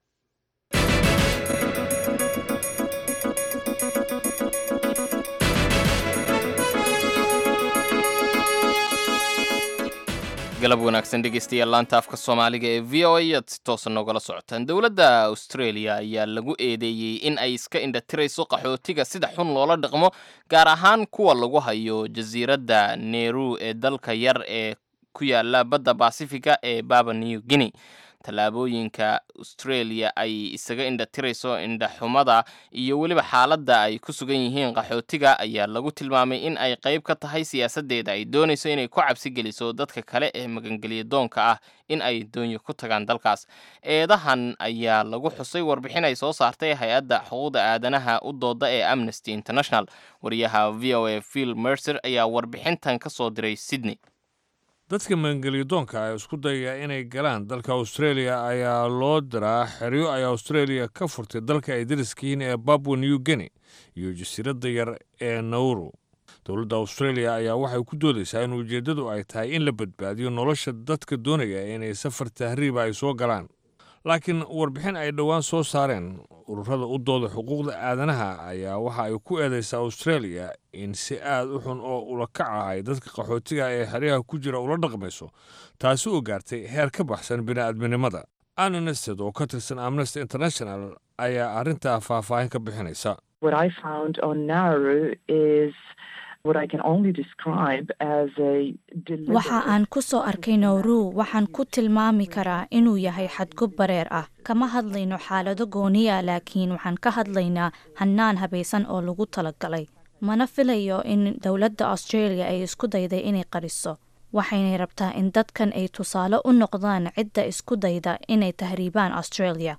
galab wanaagsan dhegeystayaal laanta afka soomaaliga ee v o a aad si toosa noogala socotaan dowladda australia ayaa lagu eedeeyey in ay iska indhatirayso qaxootiga sida xun loola dhaqmo gaar ahaan kuwa lagu hayo jasiiradda neru ee dalka yar ee ku yaala badda basifiga ee baba new guinea tallaabooyinka australia ay isaga indhatirayso indhaxumada iyo weliba xaaladda ay ku sugan yihiin qaxootiga ayaa lagu tilmaamay in ay qayb ka tahay siyaasaddeeda ay doonayso inay ku cabsi geliso dadka kale ee magangelya doonka ah in ay doonyo ku tagaan dalkaas eedahan ayaa lagu xusay warbixin ay soo saartay hay-adda xuquuqda aadanaha u dooda ee amnesty international wariyaha v o a phil mercer ayaa warbixintan ka soo diray sydney dadka magangelyadoonka ee isku dayaya inay galaan dalka australia ayaa loo diraa xeryo ay australia ka furtay dalka ay dariska yihiin ee babwa new guinea iyo jasiiradda yar ee nauru dowladda australia ayaa waxay ku doodaysaa in ujeeddadu ay tahay in la badbaadiyo nolosha dadka doonaya inay safar tahriiba ay soo galaan laakiin warbixin ay dhowaan soo saareen ururada u dooda xuquuqda aadanaha ayaa waxa ay ku eedaysaa australia in si aad u xun oo ula kac ah ay dadka qaxootiga ee xeryaha ku jira ula dhaqmayso taasi oo gaartay heer ka baxsan bini'aadminimada annested oo ka tirsan amnesty international ayaa arrintaa faahfaahin ka bixinaysa waxa aan ku soo arkay nowru waxaan ku tilmaami karaa inuu yahay xadgub bareer ah kama hadlayno xaalado gooniya laakiin waxaan ka hadlaynaa hannaan habaysan oo lagu talagalay mana filayo in dowladda australia ay isku dayday inay qariso waxaynay rabtaa in dadkan ay tusaale u noqdaan cidda isku dayda inay tahriibaan australia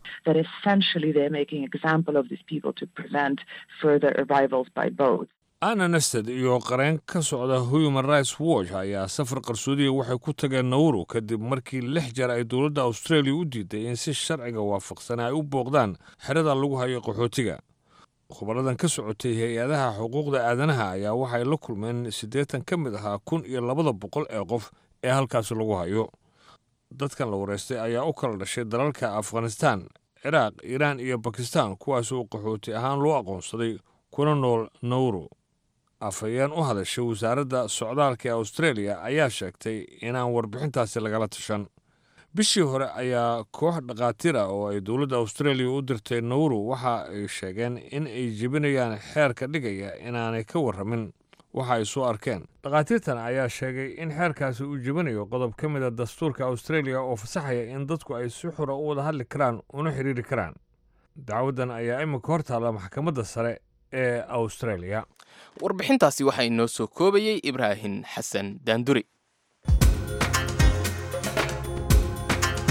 anna nested iyo qareen ka socda human rights watch ayaa safar qarsoodiya waxay ku tageen nawru kadib markii lix jeer ay dowladda australia u diiday in si sharciga waafaqsan ay u booqdaan xerada lagu hayo qaxootiga khubaradan ka socotay hay-adaha xuquuqda aadanaha ayaa waxay la kulmeen siddeetan ka mid ahaa kun iyo labada boqol ee qof ee halkaasi lagu hayo dadkan la wareystay ayaa u kala dhashay dalalka afghanistan ciraaq iiraan iyo bakistan kuwaasoo qaxooti ahaan loo aqoonsaday kuna nool nawru afhayeen u hadashay wasaaradda socdaalka ee australia ayaa sheegtay inaan warbixintaasi lagala tashan bishii hore ayaa koox dhakhaatiir ah oo ay dowladda australia u dirtay nawru waxa ay sheegeen in ay jebinayaan xeerka dhigaya inaanay ka warramin waxa ay soo arkeen dhakhaatiirtan ayaa sheegay in xeerkaasi uu jebinayo qodob ka mid a dastuurka australia oo fasaxaya in dadku ay si xura u wada hadli karaan una xidhiiri karaan dacwaddan ayaa iminka hor taalla maxkamadda sare ee australia warbixintaasi waxaa inoo soo koobayey ibraahim xasan daanduri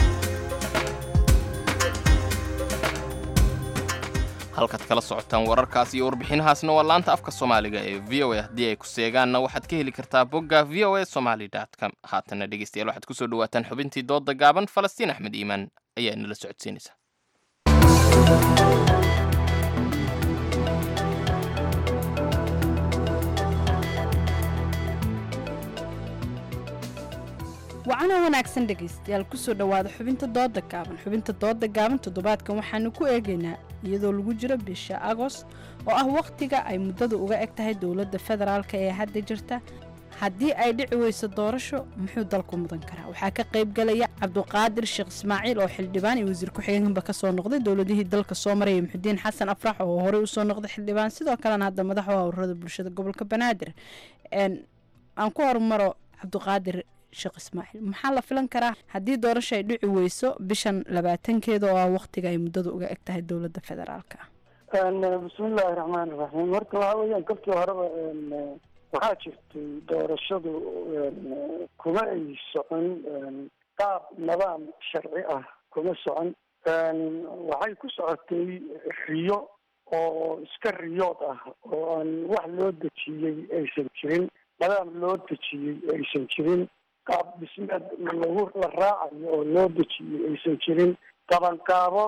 halkaad kala socotaan wararkaas iyo warbixinahaasna waa laanta afka soomaaliga ee v o a haddii ay ku seegaanna waxaad ka heli kartaa bogga v o a somaly com haatana dhegeystayaal waxaad kusoo dhawaataan xubintii dooda gaaban falastiin axmed iimaan ayaa inala socodsiinaysa wacana wanaagsan dhegaystayaal kusoo dhowaada xubinta dooda gaaban xubinta dooda gaaban toddobaadkan waxaanu ku eegaynaa iyadoo lagu jiro bisha agost oo ah wakhtiga ay muddada uga eg tahay dowladda federaalk ee hadda jirta haddii ay dhici weyso doorasho muxuu dalku mudan karaa waxaa ka qayb galaya cabduqaadir sheekh ismaaciil oo xildhibaan iyo wasiir ku-xigeenba kasoo noqday dowladihii dalka soo maraya muxudiin xasan afrax oo horey usoo noqday xildhibaan sidoo kalena hadda madaxu ururada bulshada gobolka banaadir aan ku horumaro cabduqaadir sheekh ismaaciil maxaa la filan karaa haddii doorasho ay dhici weyso bishan labaatankeeda oo ah wakhtiga ay muddada uga eg tahay dowladda federaalka bismillaahi raxmaani raxiim horta waxa weeyaan kolkii horeba waxaa jirtay doorashadu kuma ay socon qaab nidaam sharci ah kuma socon waxay ku socotay riyo oo iska riyood ah oo aan wax loo dejiyey aysan jirin nidaam loo dejiyey aysan jirin qaab dhismeed lagu la raacayo oo loo dejiyey aysan jirin qabanqaabo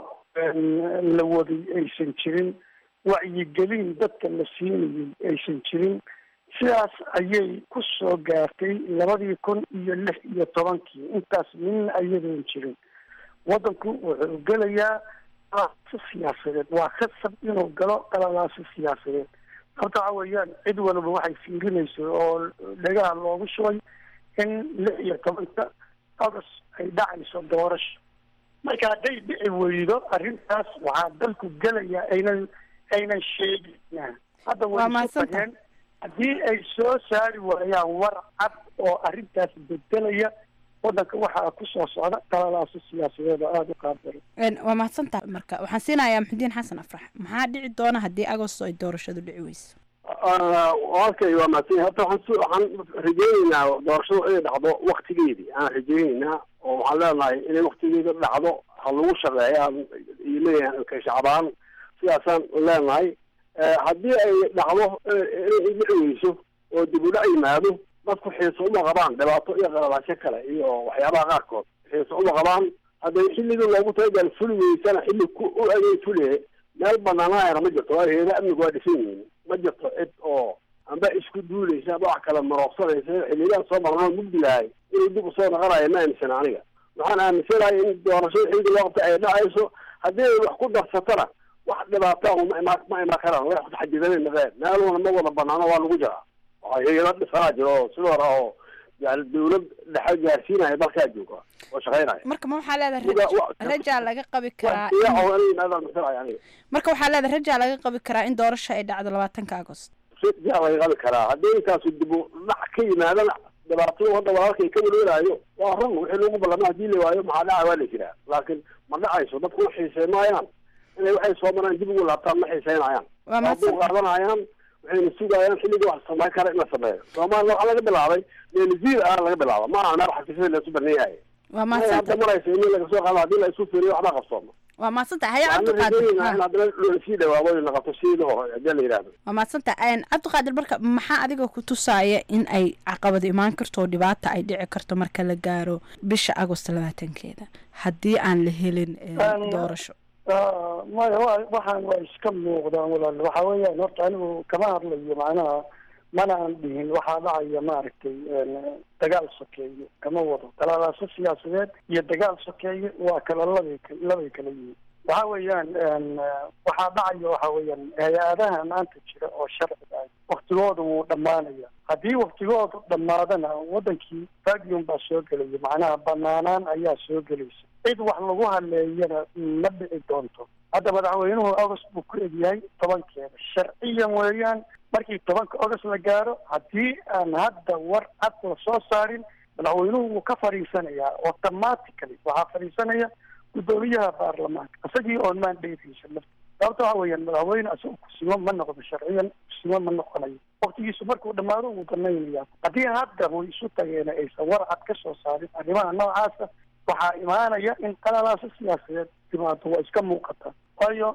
la waday aysan jirin wacyigelin dadka la siinayay aysan jirin sidaas ayay ku soo gaartay labadii kun iyo lix iyo tobankii intaas midna ayadoon jirin waddanku wuxuu gelayaa qalalaasi siyaasadeed waa khasab inuu galo qalalaasi siyaasadeed sababta waxa weeyaan cid walba waxay fiirinayso oo dhegaha loogu shubay in lix iyo tobanka agost ay dhacayso doorasho marka hadday dhici weydo arrintaas waxaa dalku gelayaa aynan aynan sheegina hadda way isu tageen haddii ay soo saari waayaan war cad oo arrintaas bedelaya waddanka waxaa ku soo socda qalalaaso siyaasadeed oo aada u qaabdaro waa mahadsantaha marka waxaan siinayaa maxudiin xasan afrax maxaa dhici doona haddii agosto ay doorashadu dhici weyso okay waa mahadsan horta waxaan waxaan rajeyneynaa doorashadu inay dhacdo waktigeedii aan rajeyneynaa oo waxaan leenahay inay waktigeeda dhacdo ha lagu shaqeeya iyo leeyahay ka shacbaan sidaasaan leenahay haddii ay dhacdo inay dhici weyso oo dib u dhac yimaado dadku xiiso uma qabaan dhibaato iyo qalalaasho kale iyo waxyaabaha qaarkood xiiso uma qabaan hadday xilligii loogu talagal fuli weysana xilli ku u egay fulie meel banaanaayana ma jirto waa heeda amnigu waa dhisan yihiin ma jirto cid oo amba isku duulaysa amba wax kale marooqsanaysa xiliyadan soo marnaa mugdigahay inuu dib usoo noqonayo ma aaminsana aniga waxaan aaminsanahay in doorashada xilliga loo qabta ay dhacayso haddii ay wax ku darsatana wax dhibaata ma ima ma imaan karaan way xajidanay naqeen meeluna ma wada banaano waa lagu jiraa waxaa hayado dhisanaa jiro oo sidoo hore oo yani dawlad dhexe gaarsiinaya dalkaa jooga oo shaqeynaya marka ma waxaa leedahay rajaa laga qabi karaa marka waxaa leedahay rajaa laga qabi karaa in doorasho ay dhacdo labaatanka agost rajaa laga qabi karaa haddii intaasu dib u dhac ka yimaadana dhibaatada hadda walaalkay ka welwelaayo waa run wixii lagu ballama hadii la waayo maxaa dhaca waa la jiraa laakiin ma dhacayso dadku ma xiisey maayaan inay waxay soo maraan dib ugu laabtaan ma xiiseynayaan waa buu qaadanayaan waxayna sugayaan xilliga wax samayn kara in la sameeyo soomaaliya waxaa laga bilaabay meelziir ah laga bilaaba ma aha meel xafiisyada laisu baneeyahay waa mahadsanta maraysa in laga soo qaado hadii la isu fiiriyo waxba qabsooma waa mahadsanta haya waxaan cabdiqaadir rajeynaynaa in haddana lasii dhawaabo la qabto sidii hore hadii la yidhahdo waa mahadsanta cabdiqaadir marka maxaa adiga ku tusaaya in ay caqabad imaan karto oo dhibaata ay dhici karto marka la gaaro bisha agost labaatankeeda haddii aan la helin doorasho maya wa waxaan waa iska muuqdaan walaal waxa weeyaan horta anigu kama hadlayo macnaha mana aan dhihin waxaa dhacaya maaragtay dagaal sokeeye kama wado qalaalaaso siyaasadeed iyo dagaal sokeeye waa kala labay labay kala yihiin waxa weeyaan waxaa dhacaya waxa weeyaan hay-adaha maanta jira oo sharciga ah waktigooda wuu dhammaanaya haddii waktigoodu dhammaadana wadankii vacuum baa soo gelaya macnaha banaanaan ayaa soo gelaysa cid wax lagu haleeyana ma dhici doonto hadda madaxweynuhu agost buu ku egyahay tobankeeda sharciyan weeyaan markii tobanka agost la gaaro haddii aan hadda war cad la soo saarin madaxweynuhu wuu ka fadhiisanayaa automatically waxaa fadhiisanaya guddoomiyaha baarlamaanka isagii oon mandaytiisa lafta sababta waxa weeyaan madaxweyne isaga kusimo ma noqdo sharciyan kusimo ma noqonayo waktigiisu markuu dhammaado wuu banaynaya haddii hadda way isu tageena aysan war cad ka soo saarin arrimaha noocaasa waxaa imaanaya in qalalaaso siyaasadeed timaado waa iska muuqata waayo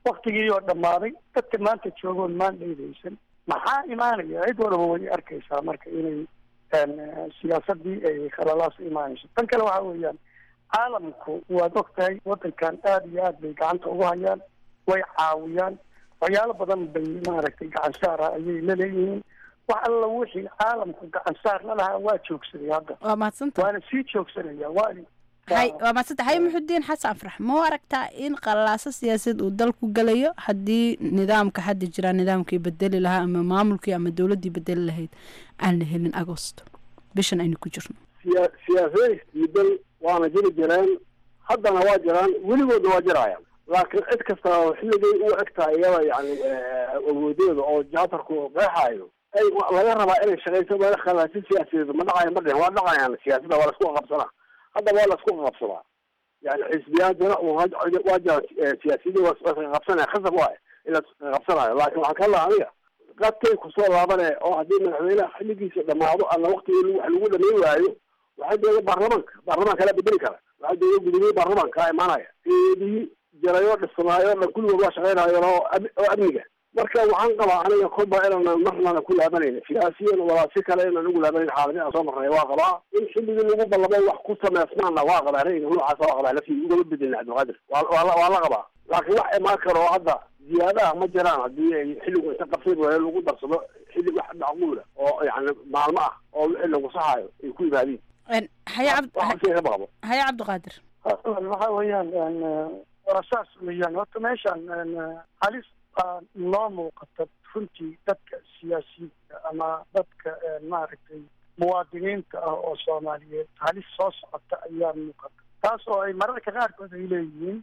waktigii oo dhammaaday dadka maanta joogoon maan dheydaysan maxaa imaanaya cid walaba way arkaysaa marka inay siyaasadii ay khalalaas imaanayso tan kale waxa weeyaan caalamku waad og tahay wadankan aada iyo aad bay gacanta ugu hayaan way caawiyaan waxyaalo badan bay maaragtay gacan saara ayay laleeyihiin wax alla wixii caalamku gacan saar la lahaa waa joogsaday hadda waa mahadsanta waana sii joogsanaya waa hay waa mahadsanta haye muxudiin xasan farax ma u aragtaa in qalaaso siyaasadeed uu dalku galayo haddii nidaamka hadda jiraa nidaamkii bedeli lahaa ama maamulkii ama dowladdii bedeli lahayd aan la helin agosto bishan aynu ku jirno siya siyaasada isdiidan waana jiri jireen haddana waa jiraan weligoodna waa jirayaan laakiin cid kasta oo xilligay u egtahay iyada yani awoodeeda oo jaatarku qeexaayo ay laga rabaa inay shaqayso meel khalaasi siyaasadeed ma dhacayo ma dhihin waa dhacayaan siyaasadda waa laisku qabsanaa hadda waa laisku qabsadaa yani xisbiyaan jira waa jiraan siyaasiyadii waa qabsanaya khasab waay in la qabsanayo laakiin waxaan ka laha aniga qadkay kusoo laabane oo haddii madaxweynaha xilligiisa dhamaado ama waktigii wax lagu dhameyn waayo waxaa jooga baarlamaanka baarlamaanka la bedeli kara waxaa jooga gudoomiye baarlamaanka imaanaya eedii jirayo dhisnaayo dhan kulligood waa shaqeynayo oo oo amniga marka waxaan qabaa aniga kolba inaan marnana ku laabanayna siyaasiyan walaa si kale inaan ugu laabanayn xaaladii aan soo marnay waa qabaa in xilligii lagu ballamay wax ku sameysmaana waa qabaa rayga noocaasa waa qabaa laftii ugama bedelin cabdilqaadir waa waa waa la qabaa laakiin wax imaan karo hadda ziyaadaha ma jiraan haddii ay xilligu inta qabsay waayo lagu darsado xilli wax macquula oo yani maalmo ah oo wixii lagu saxaayo ay ku yimaadiin haye cabd ka baqabo haye cabdiqaadir waxa weeyaan waa saas weeyaan horta meeshan halis baa noo muuqata runtii dadka siyaasiyiinta ama dadka maaragtay muwaadiniinta ah oo soomaaliyeed halis soo socota ayaa muuqata taas oo ay mararka qaarkood ay leeyihiin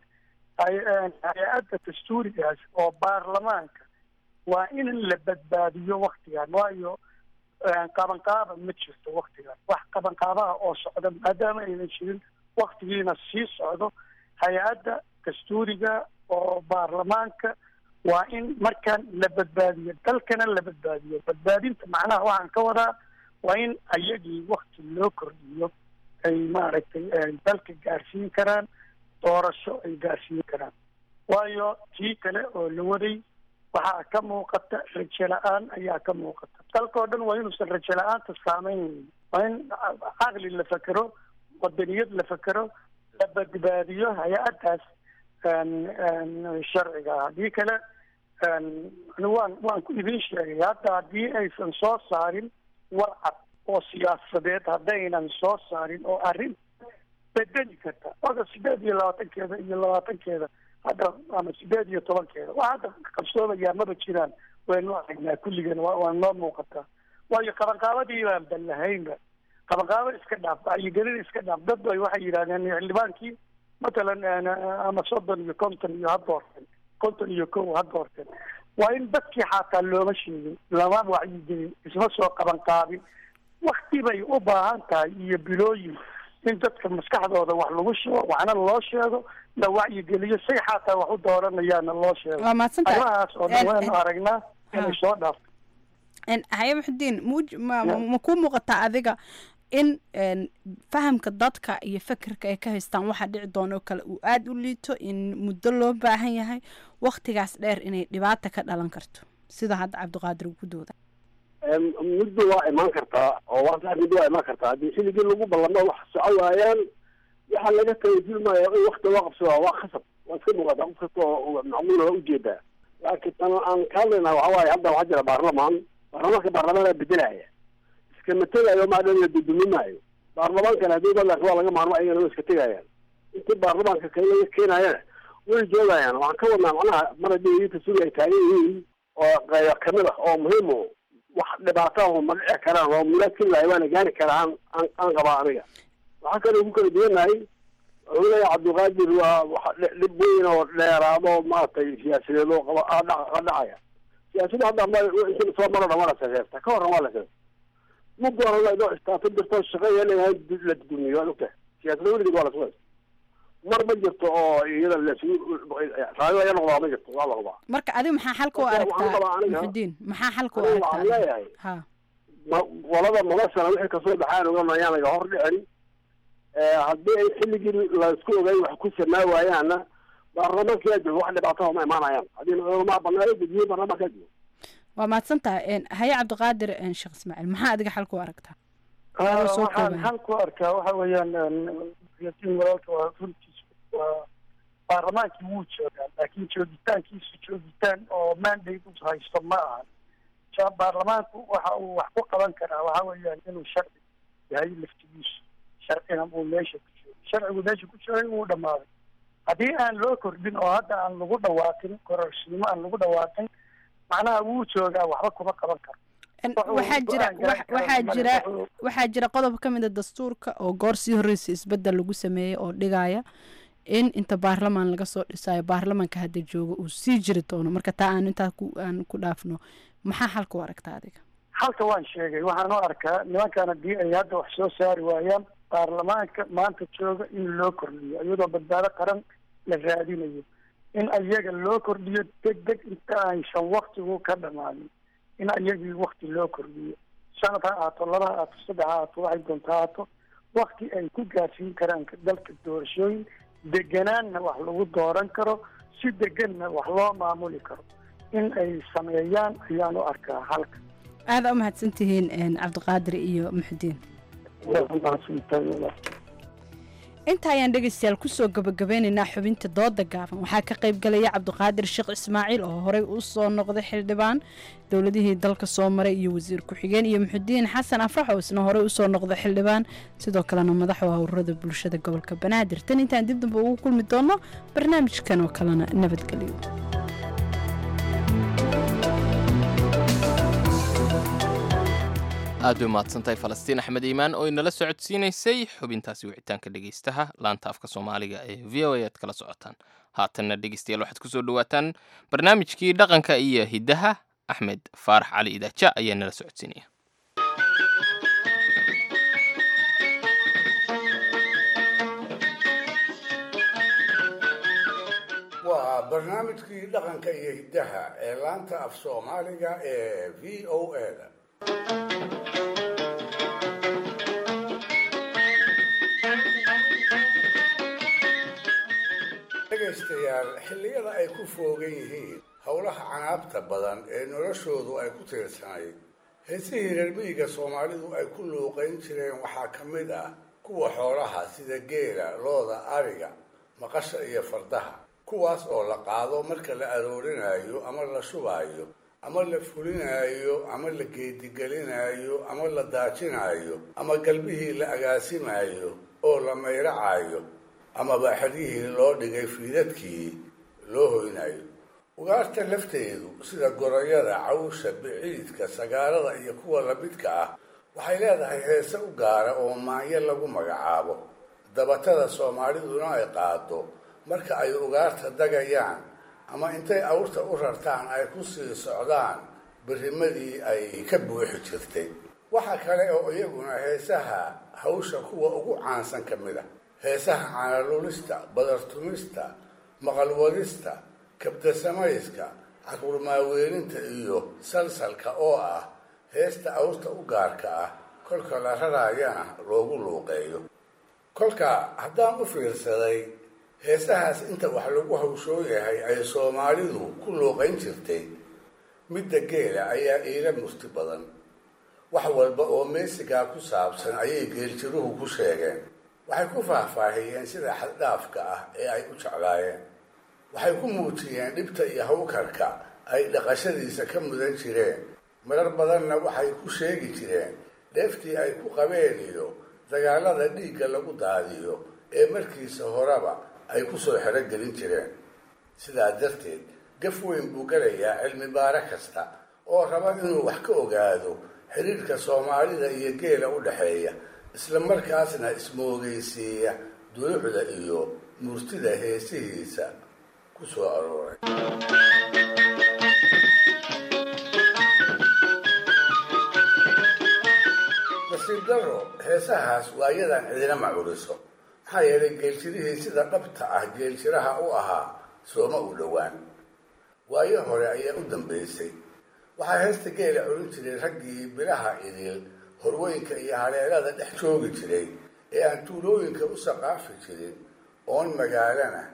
hay-adda dastuurigaas oo baarlamaanka waa in la badbaadiyo waktigan waayo qabanqaaba ma jirto waktigan wax qabanqaabaha oo socda maadaama aynan jirin waktigiina sii socdo hay-adda dastuuriga oo baarlamaanka waa in markan la badbaadiyo dalkana la badbaadiyo badbaadinta macnaha waxaan ka wadaa waa in ayagii wakti loo kordhiyo ay maaragtay dalka gaarsiin karaan doorasho ay gaarsiin karaan waayo tii kale oo la waday waxaa ka muuqata rajo la-aan ayaa ka muuqata dalkao dhan waa inuusan rajo la-aanta saameynaynin waa in caqli la fekero wadaniyad la fekero la badbaadiyo hay-addaas sharciga haddii kale waan waan ku idin sheegay hadda haddii aysan soo saarin warcad oo siyaasadeed haddaynan soo saarin oo arrin bedeli karta oga sideed iyo labaatankeeda iyo labaatankeeda hadda ama sideed iyo tobankeeda wax hadda qabsoomayaa maba jiraan waynu aragnaa kulligan wa waa noo muuqataa waayo qabanqaabadii baan ballahaynba qabanqaabo iska dhaaf wacyigelin iska dhaaf dad bay waxay yidhahdeen xildhibaankii matalan ama soddon iyo konton iyo ha doorteen konton iyo kow ha doorteen waa in dadkii xataa looma sheegin lama wacyigelin isma soo qabanqaabin wakti bay u baahan tahay iyo bilooyin in dadka maskaxdooda wax lagu sheego waxna loo sheego la wacyigeliyo say xataa wax u dooranayaana loo sheego waa mahadsantahay arrimahaas oo dhan waynu aragnaa inay soo dhaafto haye muxudiin muj ma ma kuu muuqataa adiga in fahamka dadka iyo fekerka ay ka haystaan waxa dhici doona oo kale uu aada u liito in muddo loo baahan yahay waktigaas dheer inay dhibaata ka dhalan karto sida hadda cabdiqaadir uu ku dooda muddo waa imaan kartaa oo waa muddo waa imaan kartaa haddii xilligii lagu ballamo wax soco waayaan waxaa laga tagajilmaayo in wakti loo qabsado waa khasab waa iska muuqataa qof kasta oo macquula waa ujeedaa laakiin tan aan ka hadlaynaa waxa waaye hadda waxaa jira baarlamaan baarlamaanka baarlamaanaa bedelaya iskama tegayo maadhan la duduminaayo baarlamaankana haddii badanka waa laga maarmo ayagana waa iska tegayaan intii baarlamaanka kale laga keenayana way joogayaan waxaan ka wadnaa macnaha mar haddii idinka sugi ay taagan yihiin oo qaybo kamid ah oo muhiim o wax dhibaato ah ma dhici karaan oo mulakin lahay waana gaari karaa aan aan qabaa aniga waxaa kaloo ku kala duwanahay wuxuu leeyahay cabdilqaadir waa wax dhib weyn oo dheeraado maaragtay siyaasadeed oo qaba dhacaya siyaasadda hadda ma inta soo maro dhan waa la saseerta ka horran waa la saseerta muddo hore la idoo istaato jirto shaqeeya leeyahay la dudumiyo waad ogtahay siyaasadda weligeed waa la sugaysa mar ma jirto oo iyada lasugu raayo aya noqdaa ma jirto waa la hubaa marka adiga maxaa xalka u aragtaa muxudiin maxaa xalka u waxaan aragtaa leeyahay ha qolada noloshana wixii kasoo baxaan ogan ayaan laga hor dhicin haddii ay xilligii laisku ogay wax ku samaa waayaana baarlamaankaa joogo wax dhibaato ma imaanayaan haddii culamaa baneeyo guddiye baarlamaankaa joogo waa mahadsantahay haye cabdiqaadir sheekh ismaaciil maxaa adiga xal ku aragtaa Adoo soo waxaan koobaya. xal ku arkaa waxa weeyaan yatiin walaalka waa runtiis waa baarlamaankii wuu joogaa laakiin joogitaankiisu joogitaan oo mandate u haysto ma ahan Ja- baarlamaanku waxa uu wax ku qaban karaa waxa weeyaan inuu sharci yahay laftigiisu sharcina uu meesha ku joogo sharcigu meesha ku joogay wuu dhammaaday haddii aan loo kordhin oo hadda aan lagu dhawaaqin kororsiimo aan lagu dhawaaqin macnaha wuu joogaa waxba kuma qaban karo Wuxuu waxaa jira go'aan garan wax- karaa waxaa male. jira Wuxuu- waxaa jira qodob ka mid a dastuurka oo goor sii horreysa isbedel lagu sameeyey oo dhigaya in inta baarlamaan laga soo dhisayo baarlamaanka hadda jooga uu sii jiri doono marka taa aan intaa ku aan ku dhaafno maxaa xalka u aragtaa adiga halka waan sheegay waxaan u arkaa nimankan haddii ay hadda wax soo saari waayaan baarlamaanka maanta jooga in loo kordhiyo iyadoo badbaado qaran la raadinayo in ayaga loo kordhiyo deg deg inta aysan waktigu ka dhamaanin in ayagii wakti loo kordhiyo sanad ha ahaato laba ha ahaato saddex ha ahaato waxay doonto ha ahaato wakti ay ku gaarsiin karaan dalka doorashooyin deganaanna wax lagu dooran karo si deganna wax loo maamuli karo in ay sameeyaan ayaan u arkaa halka aada u mahadsantihiin een, cabdiqaadir iyo muxudiin inta ayaan dhegaystayaal kusoo gabagabeynaynaa xubinta dooda gaaban waxaa ka qayb galaya cabdiqaadir sheekh ismaaciil oo horey u soo noqday xildhibaan dowladihii dalka soo maray iyo wasiir ku-xigeen iyo muxudiin xasan afrax oo isna horey usoo noqday xildhibaan sidoo kalena madax u howrada bulshada gobolka banaadir tan intaan dib damba ugu kulmi doono barnaamijkan oo kalena nabadgelyo aad bay mahadsantahay falastiin axmed iimaan oo inala socodsiinaysay xubintaasi wicitaanka dhegaystaha laanta afka soomaaliga ee v o a aad kala socotaan haatanna dhegaystayaal waxaad kusoo dhawaataan barnaamijkii dhaqanka iyo hiddaha axmed faarax cali idaaja ayaa nala socodsiinaya waa barnaamijkii dhaqanka iyo hiddaha ee laanta af soomaaliga ee v o a-da dhegaystayaal xilliyada ay ku foogan yihiin howlaha canaabta badan ee noloshoodu ay ku tiirsanayd heesihii reer miyiga soomaalidu ay ku luuqayn jireen waxaa ka mid ah kuwa xoolaha sida geela looda ariga maqasha iyo fardaha kuwaas oo la qaado marka la aroorinayo ama la shubaayo ama la fulinayo ama la geedigelinayo ama la daajinayo ama galbihii la agaasimayo oo la mayracayo amaba xeryihii loo dhigay fiidadkii loo hoynayo ugaarta lafteedu sida gorayada cawsha biciidka sagaalada iyo kuwa lamidka ah waxay leedahay heese u gaara oo maanyo lagu magacaabo dabatada soomaaliduna ay qaado marka ay ugaarta dagayaan ama intay awrta u rartaan ay ku sii socdaan birimadii ay ka buuxi jirtay waxa kale oo iyaguna heesaha hawsha kuwa ugu caansan ka mid a heesaha caanalulista badartumista maqalwadista kabdasamayska caruurmaaweelinta iyo salsalka oo ah heesta awrta u gaarka ah kolka la raraayana loogu luuqeeyo kolka haddaan u fiirsaday heesahaas inta wax lagu hawshoo yahay ay soomaalidu ku luuqayn jirtay midda geela ayaa iila murti badan wax walba oo meesigaa ku saabsan ayay geeljiruhu ku sheegeen waxay ku faahfaahiyeen sida xaddhaafka ah ee ay u jeclaayeen waxay ku muujiyeen dhibta iyo hawkarka ay dhaqashadiisa ka mudan jireen marar badanna waxay ku sheegi jireen dheeftii ay ku qabeen iyo dagaalada dhiigga lagu daadiyo ee markiisa horeba ay ku soo xerogelin jireen sidaa darteed gaf weyn buu galayaa cilmi baare kasta oo raba inuu wax ka ogaado xiriirka soomaalida iyo geela u dhexeeya isla markaasna ismoogeysiiya dulucda iyo murtida heesihiisa ku soo arooray nasiib daro heesahaas waa iyadan cidina macuriso maxaa yeelay geeljirihii sida dhabta ah geeljiraha u ahaa sooma u dhowaan waayo hore ayaa u dambaysay waxaa heesta geela culin jiray raggii bilaha idil horweynka iyo haleelada dhex joogi jiray ee aan tuulooyinka u saqaafi jirin oon magaalana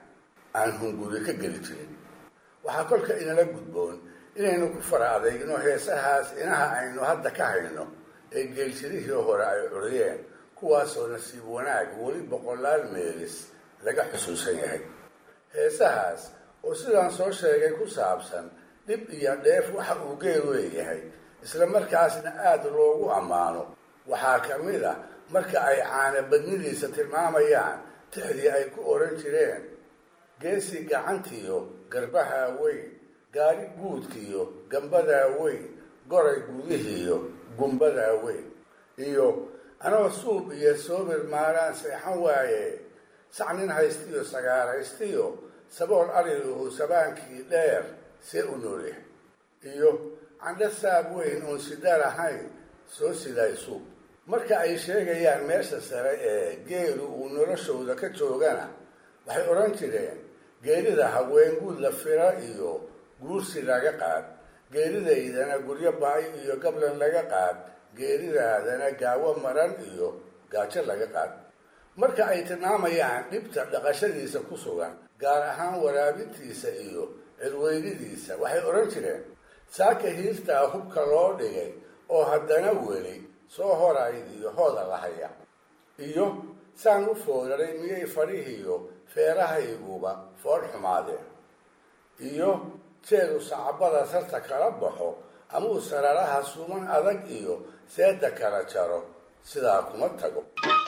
aan hunguri ka geli jirin waxaa kolka inala gudboon inaynu ku fara adeegno heesahaas inaha aynu hadda ka hayno ee geelshirihii hore ay curiyeen kuwaasoo nasiib wanaag weli boqolaal meelis laga xusuusan yahay heesahaas oo sidaan soo sheegay ku saabsan dhib iyo dheef waxa uu geelu leeyahay isla markaasna aada loogu ammaano waxaa ka mid a marka ay caana badnidiisa tilmaamayaan tixdii ay ku odhan jireen geesi gacantiyo garbahaa weyn gaari guudkiyo gambadaa weyn goray gudihiiyo gumbadaa weyn iyo anoo suub iyo soobir maalaan seexan waaye sac nin haystiyo sagaaraystiyo sabool ariluhu sabaankii dheer see u nooleh iyo candho saab weyn oon sida lahayn soo siday suub marka ay sheegayaan meesha sare ee geelu uu noloshooda ka joogana waxay odhan jireen geerida haween guud la fira iyo guursi laga qaad geeridaydana guryo ba-ay iyo gablan laga qaad geeridaadana gaawo maran iyo gaajo laga qaad marka ay tilmaamayaan dhibta dhaqashadiisa ku sugan gaar ahaan waraabintiisa iyo cirweynidiisa waxay odhan jireen saaka hiirtaa hubka loo dhigay oo haddana weli soo horayd iyo hooda lahaya iyo saan u foolaray miyay fadhihiyo feerahayguba fool xumaadeen iyo jeedu sacabada sarta kala baxo ama uu sararaha suman adag iyo seeda kala jaro sidaa kuma tago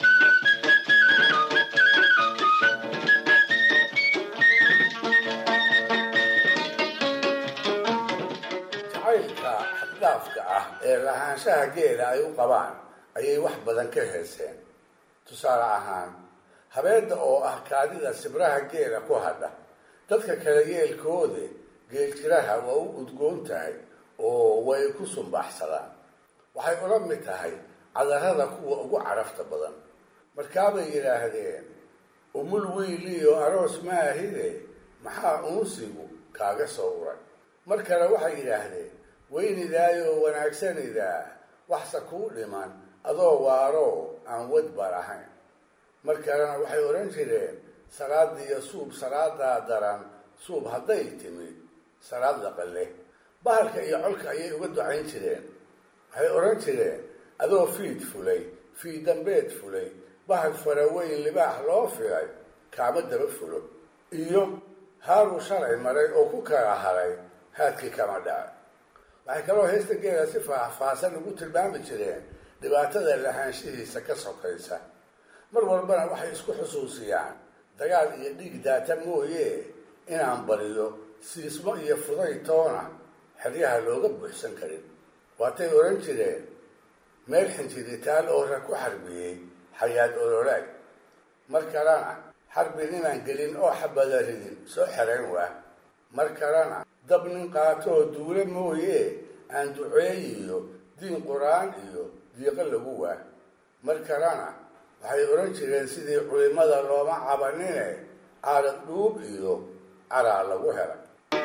jacaylka xaddhaafka ah ee lahaanshaha geela ay u qabaan ayay wax badan ka heeseen tusaale ahaan habeedda oo ah kaadida sibraha geela ku hadha dadka kale yeelkoode geeljiraha waa u udgoon tahay oo way ku sumbaxsadaan waxay ula mid tahay cadarada kuwa ugu carafta badan markaabay yidhaahdeen umul wiiliyo aroos maahide maxaa uunsigu kaaga soo uray mar kale waxay yidhaahdeen weynidaayoo wanaagsanidaa waxse kuu dhiman adoo waaroo aan wadba lahayn mar kalena waxay odhan jireen salaadiyo suub salaadaa daran suub hadday timid salaad laqale bahalka iyo colka ayay uga ducayn jireen waxay odhan jireen adoo fiid fulay fiid dambeed fulay bahal faraweyn libaax loo filay kaama daba fulo iyo haaruu shalay maray oo ku kala haray haadkii kama dhacay waxay kaloo heesta geela si faahfaahsan ugu tilmaami jireen dhibaatada lahaanshihiisa ka sokaysa mar walbana waxay isku xusuusiyaan dagaal iyo dhiig daata mooye inaan bariyo siismo iyo fuday toona xeryaha looga buuxsan karin waatay odhan jireen meel xinjiritaal oo rag ku xarbiyey xayaad ololaag mar kalena xarbi ninaan gelin oo xabada ridin soo xerayn waa mar kalena dab nin qaatoo duule mooye aan duceeyiyo diin qur-aan iyo diiqo lagu waa mar kalena waxay odhan jireen sidii culimada looma cabanine caarad dhuub iyo caraa lagu helay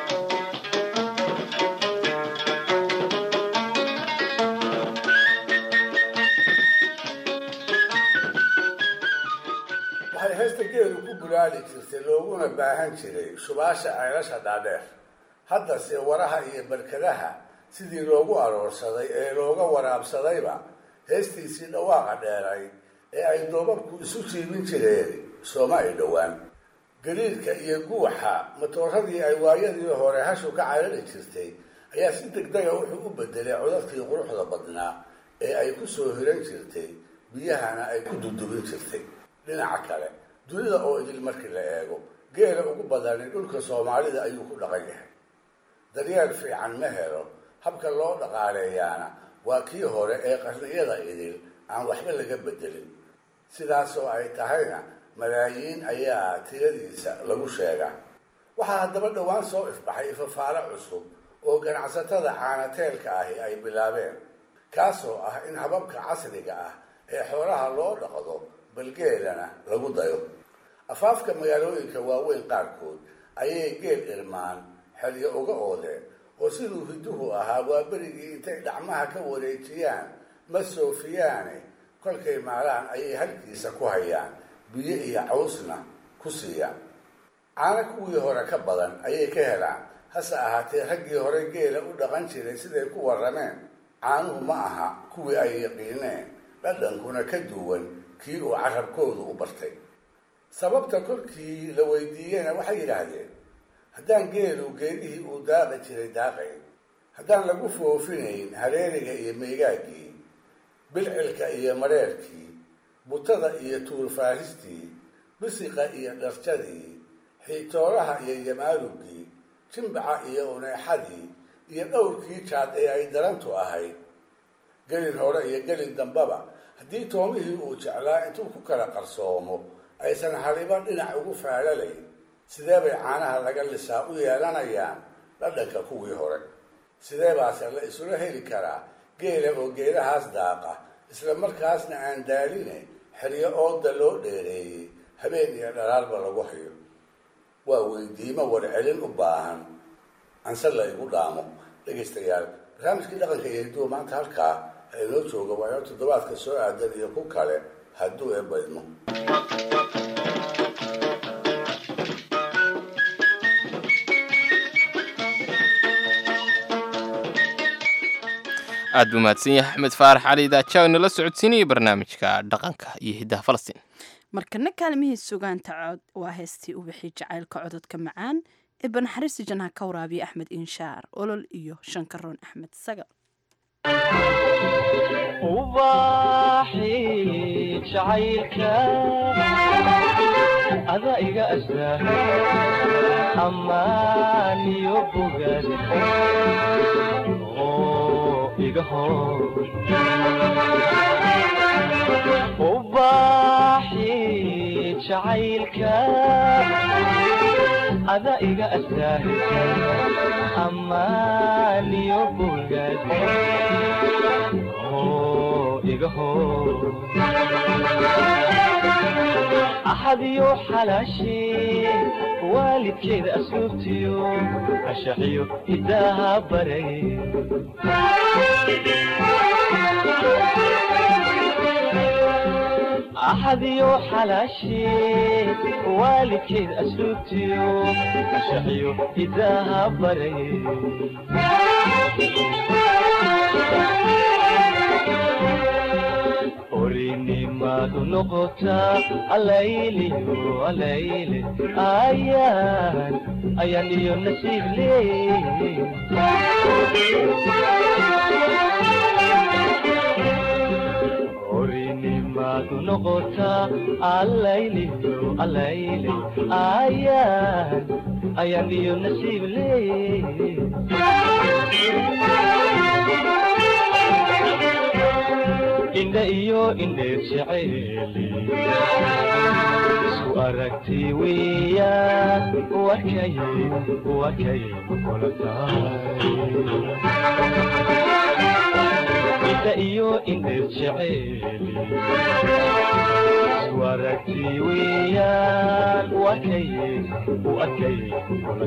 waxay heesta geelu ku bulaali jirtay looguna baahan jiray shubaasha ceelasha dhaadheer haddase waraha iyo barkadaha sidii loogu aroorsaday ee looga waraabsadayba heestiisii dhawaaqa dheeray ee ay doobabku isu jiibin jireen sooma ay dhowaan gariirka iyo guuxa matooradii ay waayadii hore hashu ka carari jirtay ayaa si degdega wuxuu u bedelay codadkii quruxda badnaa ee ay ku soo hiran jirtay biyahana ay ku dudubin jirtay dhinaca kale dunida oo idil markii la eego geela ugu badani dhulka soomaalida ayuu ku dhaqan yahay daryeel fiican ma helo habka loo dhaqaaleeyaana waa kii hore ee qarniyada idil aan waxba laga bedelin sidaasoo ay tahayna malaayiin ayaa tiradiisa lagu sheegaa waxaa haddaba dhowaan soo ifbaxay ifafaalo cusub oo ganacsatada caanateelka ahi ay bilaabeen kaasoo ah in hababka casriga ah ee xoolaha loo dhaqdo balgeelana lagu dayo afaafka magaalooyinka waaweyn qaarkood ayay geel irmaan xeryo uga oodeen oo siduu hiduhu ahaa waa berigii intay dhacmaha ka wareejiyaan ma soofiyaane kolkay maalaan ayay halkiisa ku hayaan biyo iyo cawsna ku siiyaan caano kuwii hore ka badan ayay ka helaan hase ahaatee raggii hore geela u dhaqan jiray siday ku warrameen caanuhu ma aha kuwii ay yaqiineen dhadhankuna ka duwan kii uu carabkoodu u bartay sababta kolkii la weydiiyena waxay yidhaahdeen haddaan geelu geedihii uu daaqi jiray daaqayn haddaan lagu foofinayn hareeriga iyo meygaaggii bilcilka iyo mareerkii butada iyo tuurfaahistii bisiqa iyo dharjadii xiitooraha iyo yamaarugii jimbaca iyo uneexadii iyo dhowrkii jaad ee ay darantu ahayd gelin hore iyo gelin dambaba haddii toomihii uu jeclaa intuu ku kala qarsoomo aysan haliba dhinac ugu faalalayn sidee bay caanaha laga lisaa u yeelanayaan dhadhanka kuwii hore sidee baase la isula heli karaa geela oo geelahaas daaqa isla markaasna aan daaline xeryo ooda loo dheereeyey habeen iyo dhalaalba lagu hayo waa weydiimo warcelin u baahan anse la igu dhaamo dhegaystayaal barnaamijkii dhaqanka iyo hiduwa maanta halkaa inoo jooga waayo toddobaadka soo aadan iyo ku kale hadduu eebaydmo aad buu mahadsan yahay axmed faarax cali daajaw inala socodsiinaya barnaamijka dhaqanka iyo hiddaha falastiin markana kaalmihii sugaanta cod waa heestii ubixii jacaylka cododka macaan ee banaxariisi janha ka waraabiya axmed inshaar olol iyo shankaroon axmed sagal ubaxi jacaylka ada iga astaa ammaan iyo bogaad oo iga hor ubaxi jacaylka ada iga astaa ammaan iyo bogaad axadiyo xalaashee waalidkeeda asluubtiyo ashaxiyo hidaaha baray axadiyo xalaashee waalidkeeda asluubtiyo ashaxiyo hidaaha baray orinimadu noqotaa alayliyo alayle ayaan ayaan iyo nasiib leey orinimadu noqotaa alayliyo alayle ayaan ayaan iyo nasiib leey indha iyo indheer jeceeli isku aragti weeyaan wakay wakay kula tahay indha iyo indheer jeceeli isku aragti weeyaan wakay wakay kula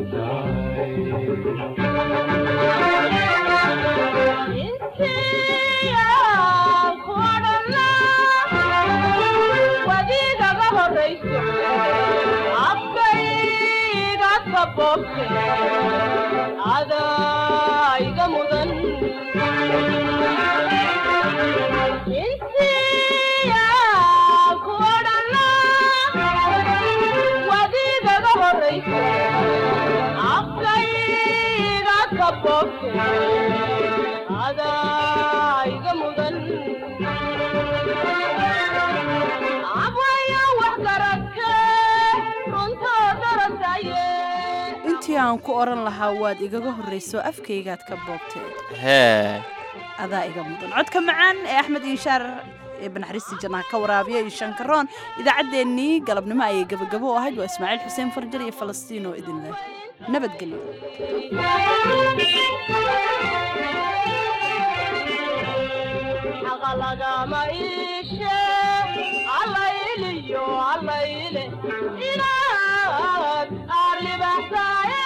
wadiigaga horayso afkayga kaboobte adaa iga mudan insiya ku odhana wadiigaga horayso afkayga kaboobte adaa iga mudan intii aan ku odhan lahaa waad igaga horrayso afkaygaad ka boobteed hee adaa iga mudan codka macaan ee axmed inshaar ee banaxariistii jannaha ka waraabiya iyo shankaroon idaacaddeenii galabnimo ayay gabagabo u ahayd waa ismaaciil xuseen farjar iyo falastiin oo idin leh nabadgelyo lagama iishe allayliyo allayle inaad aad libaxsaaye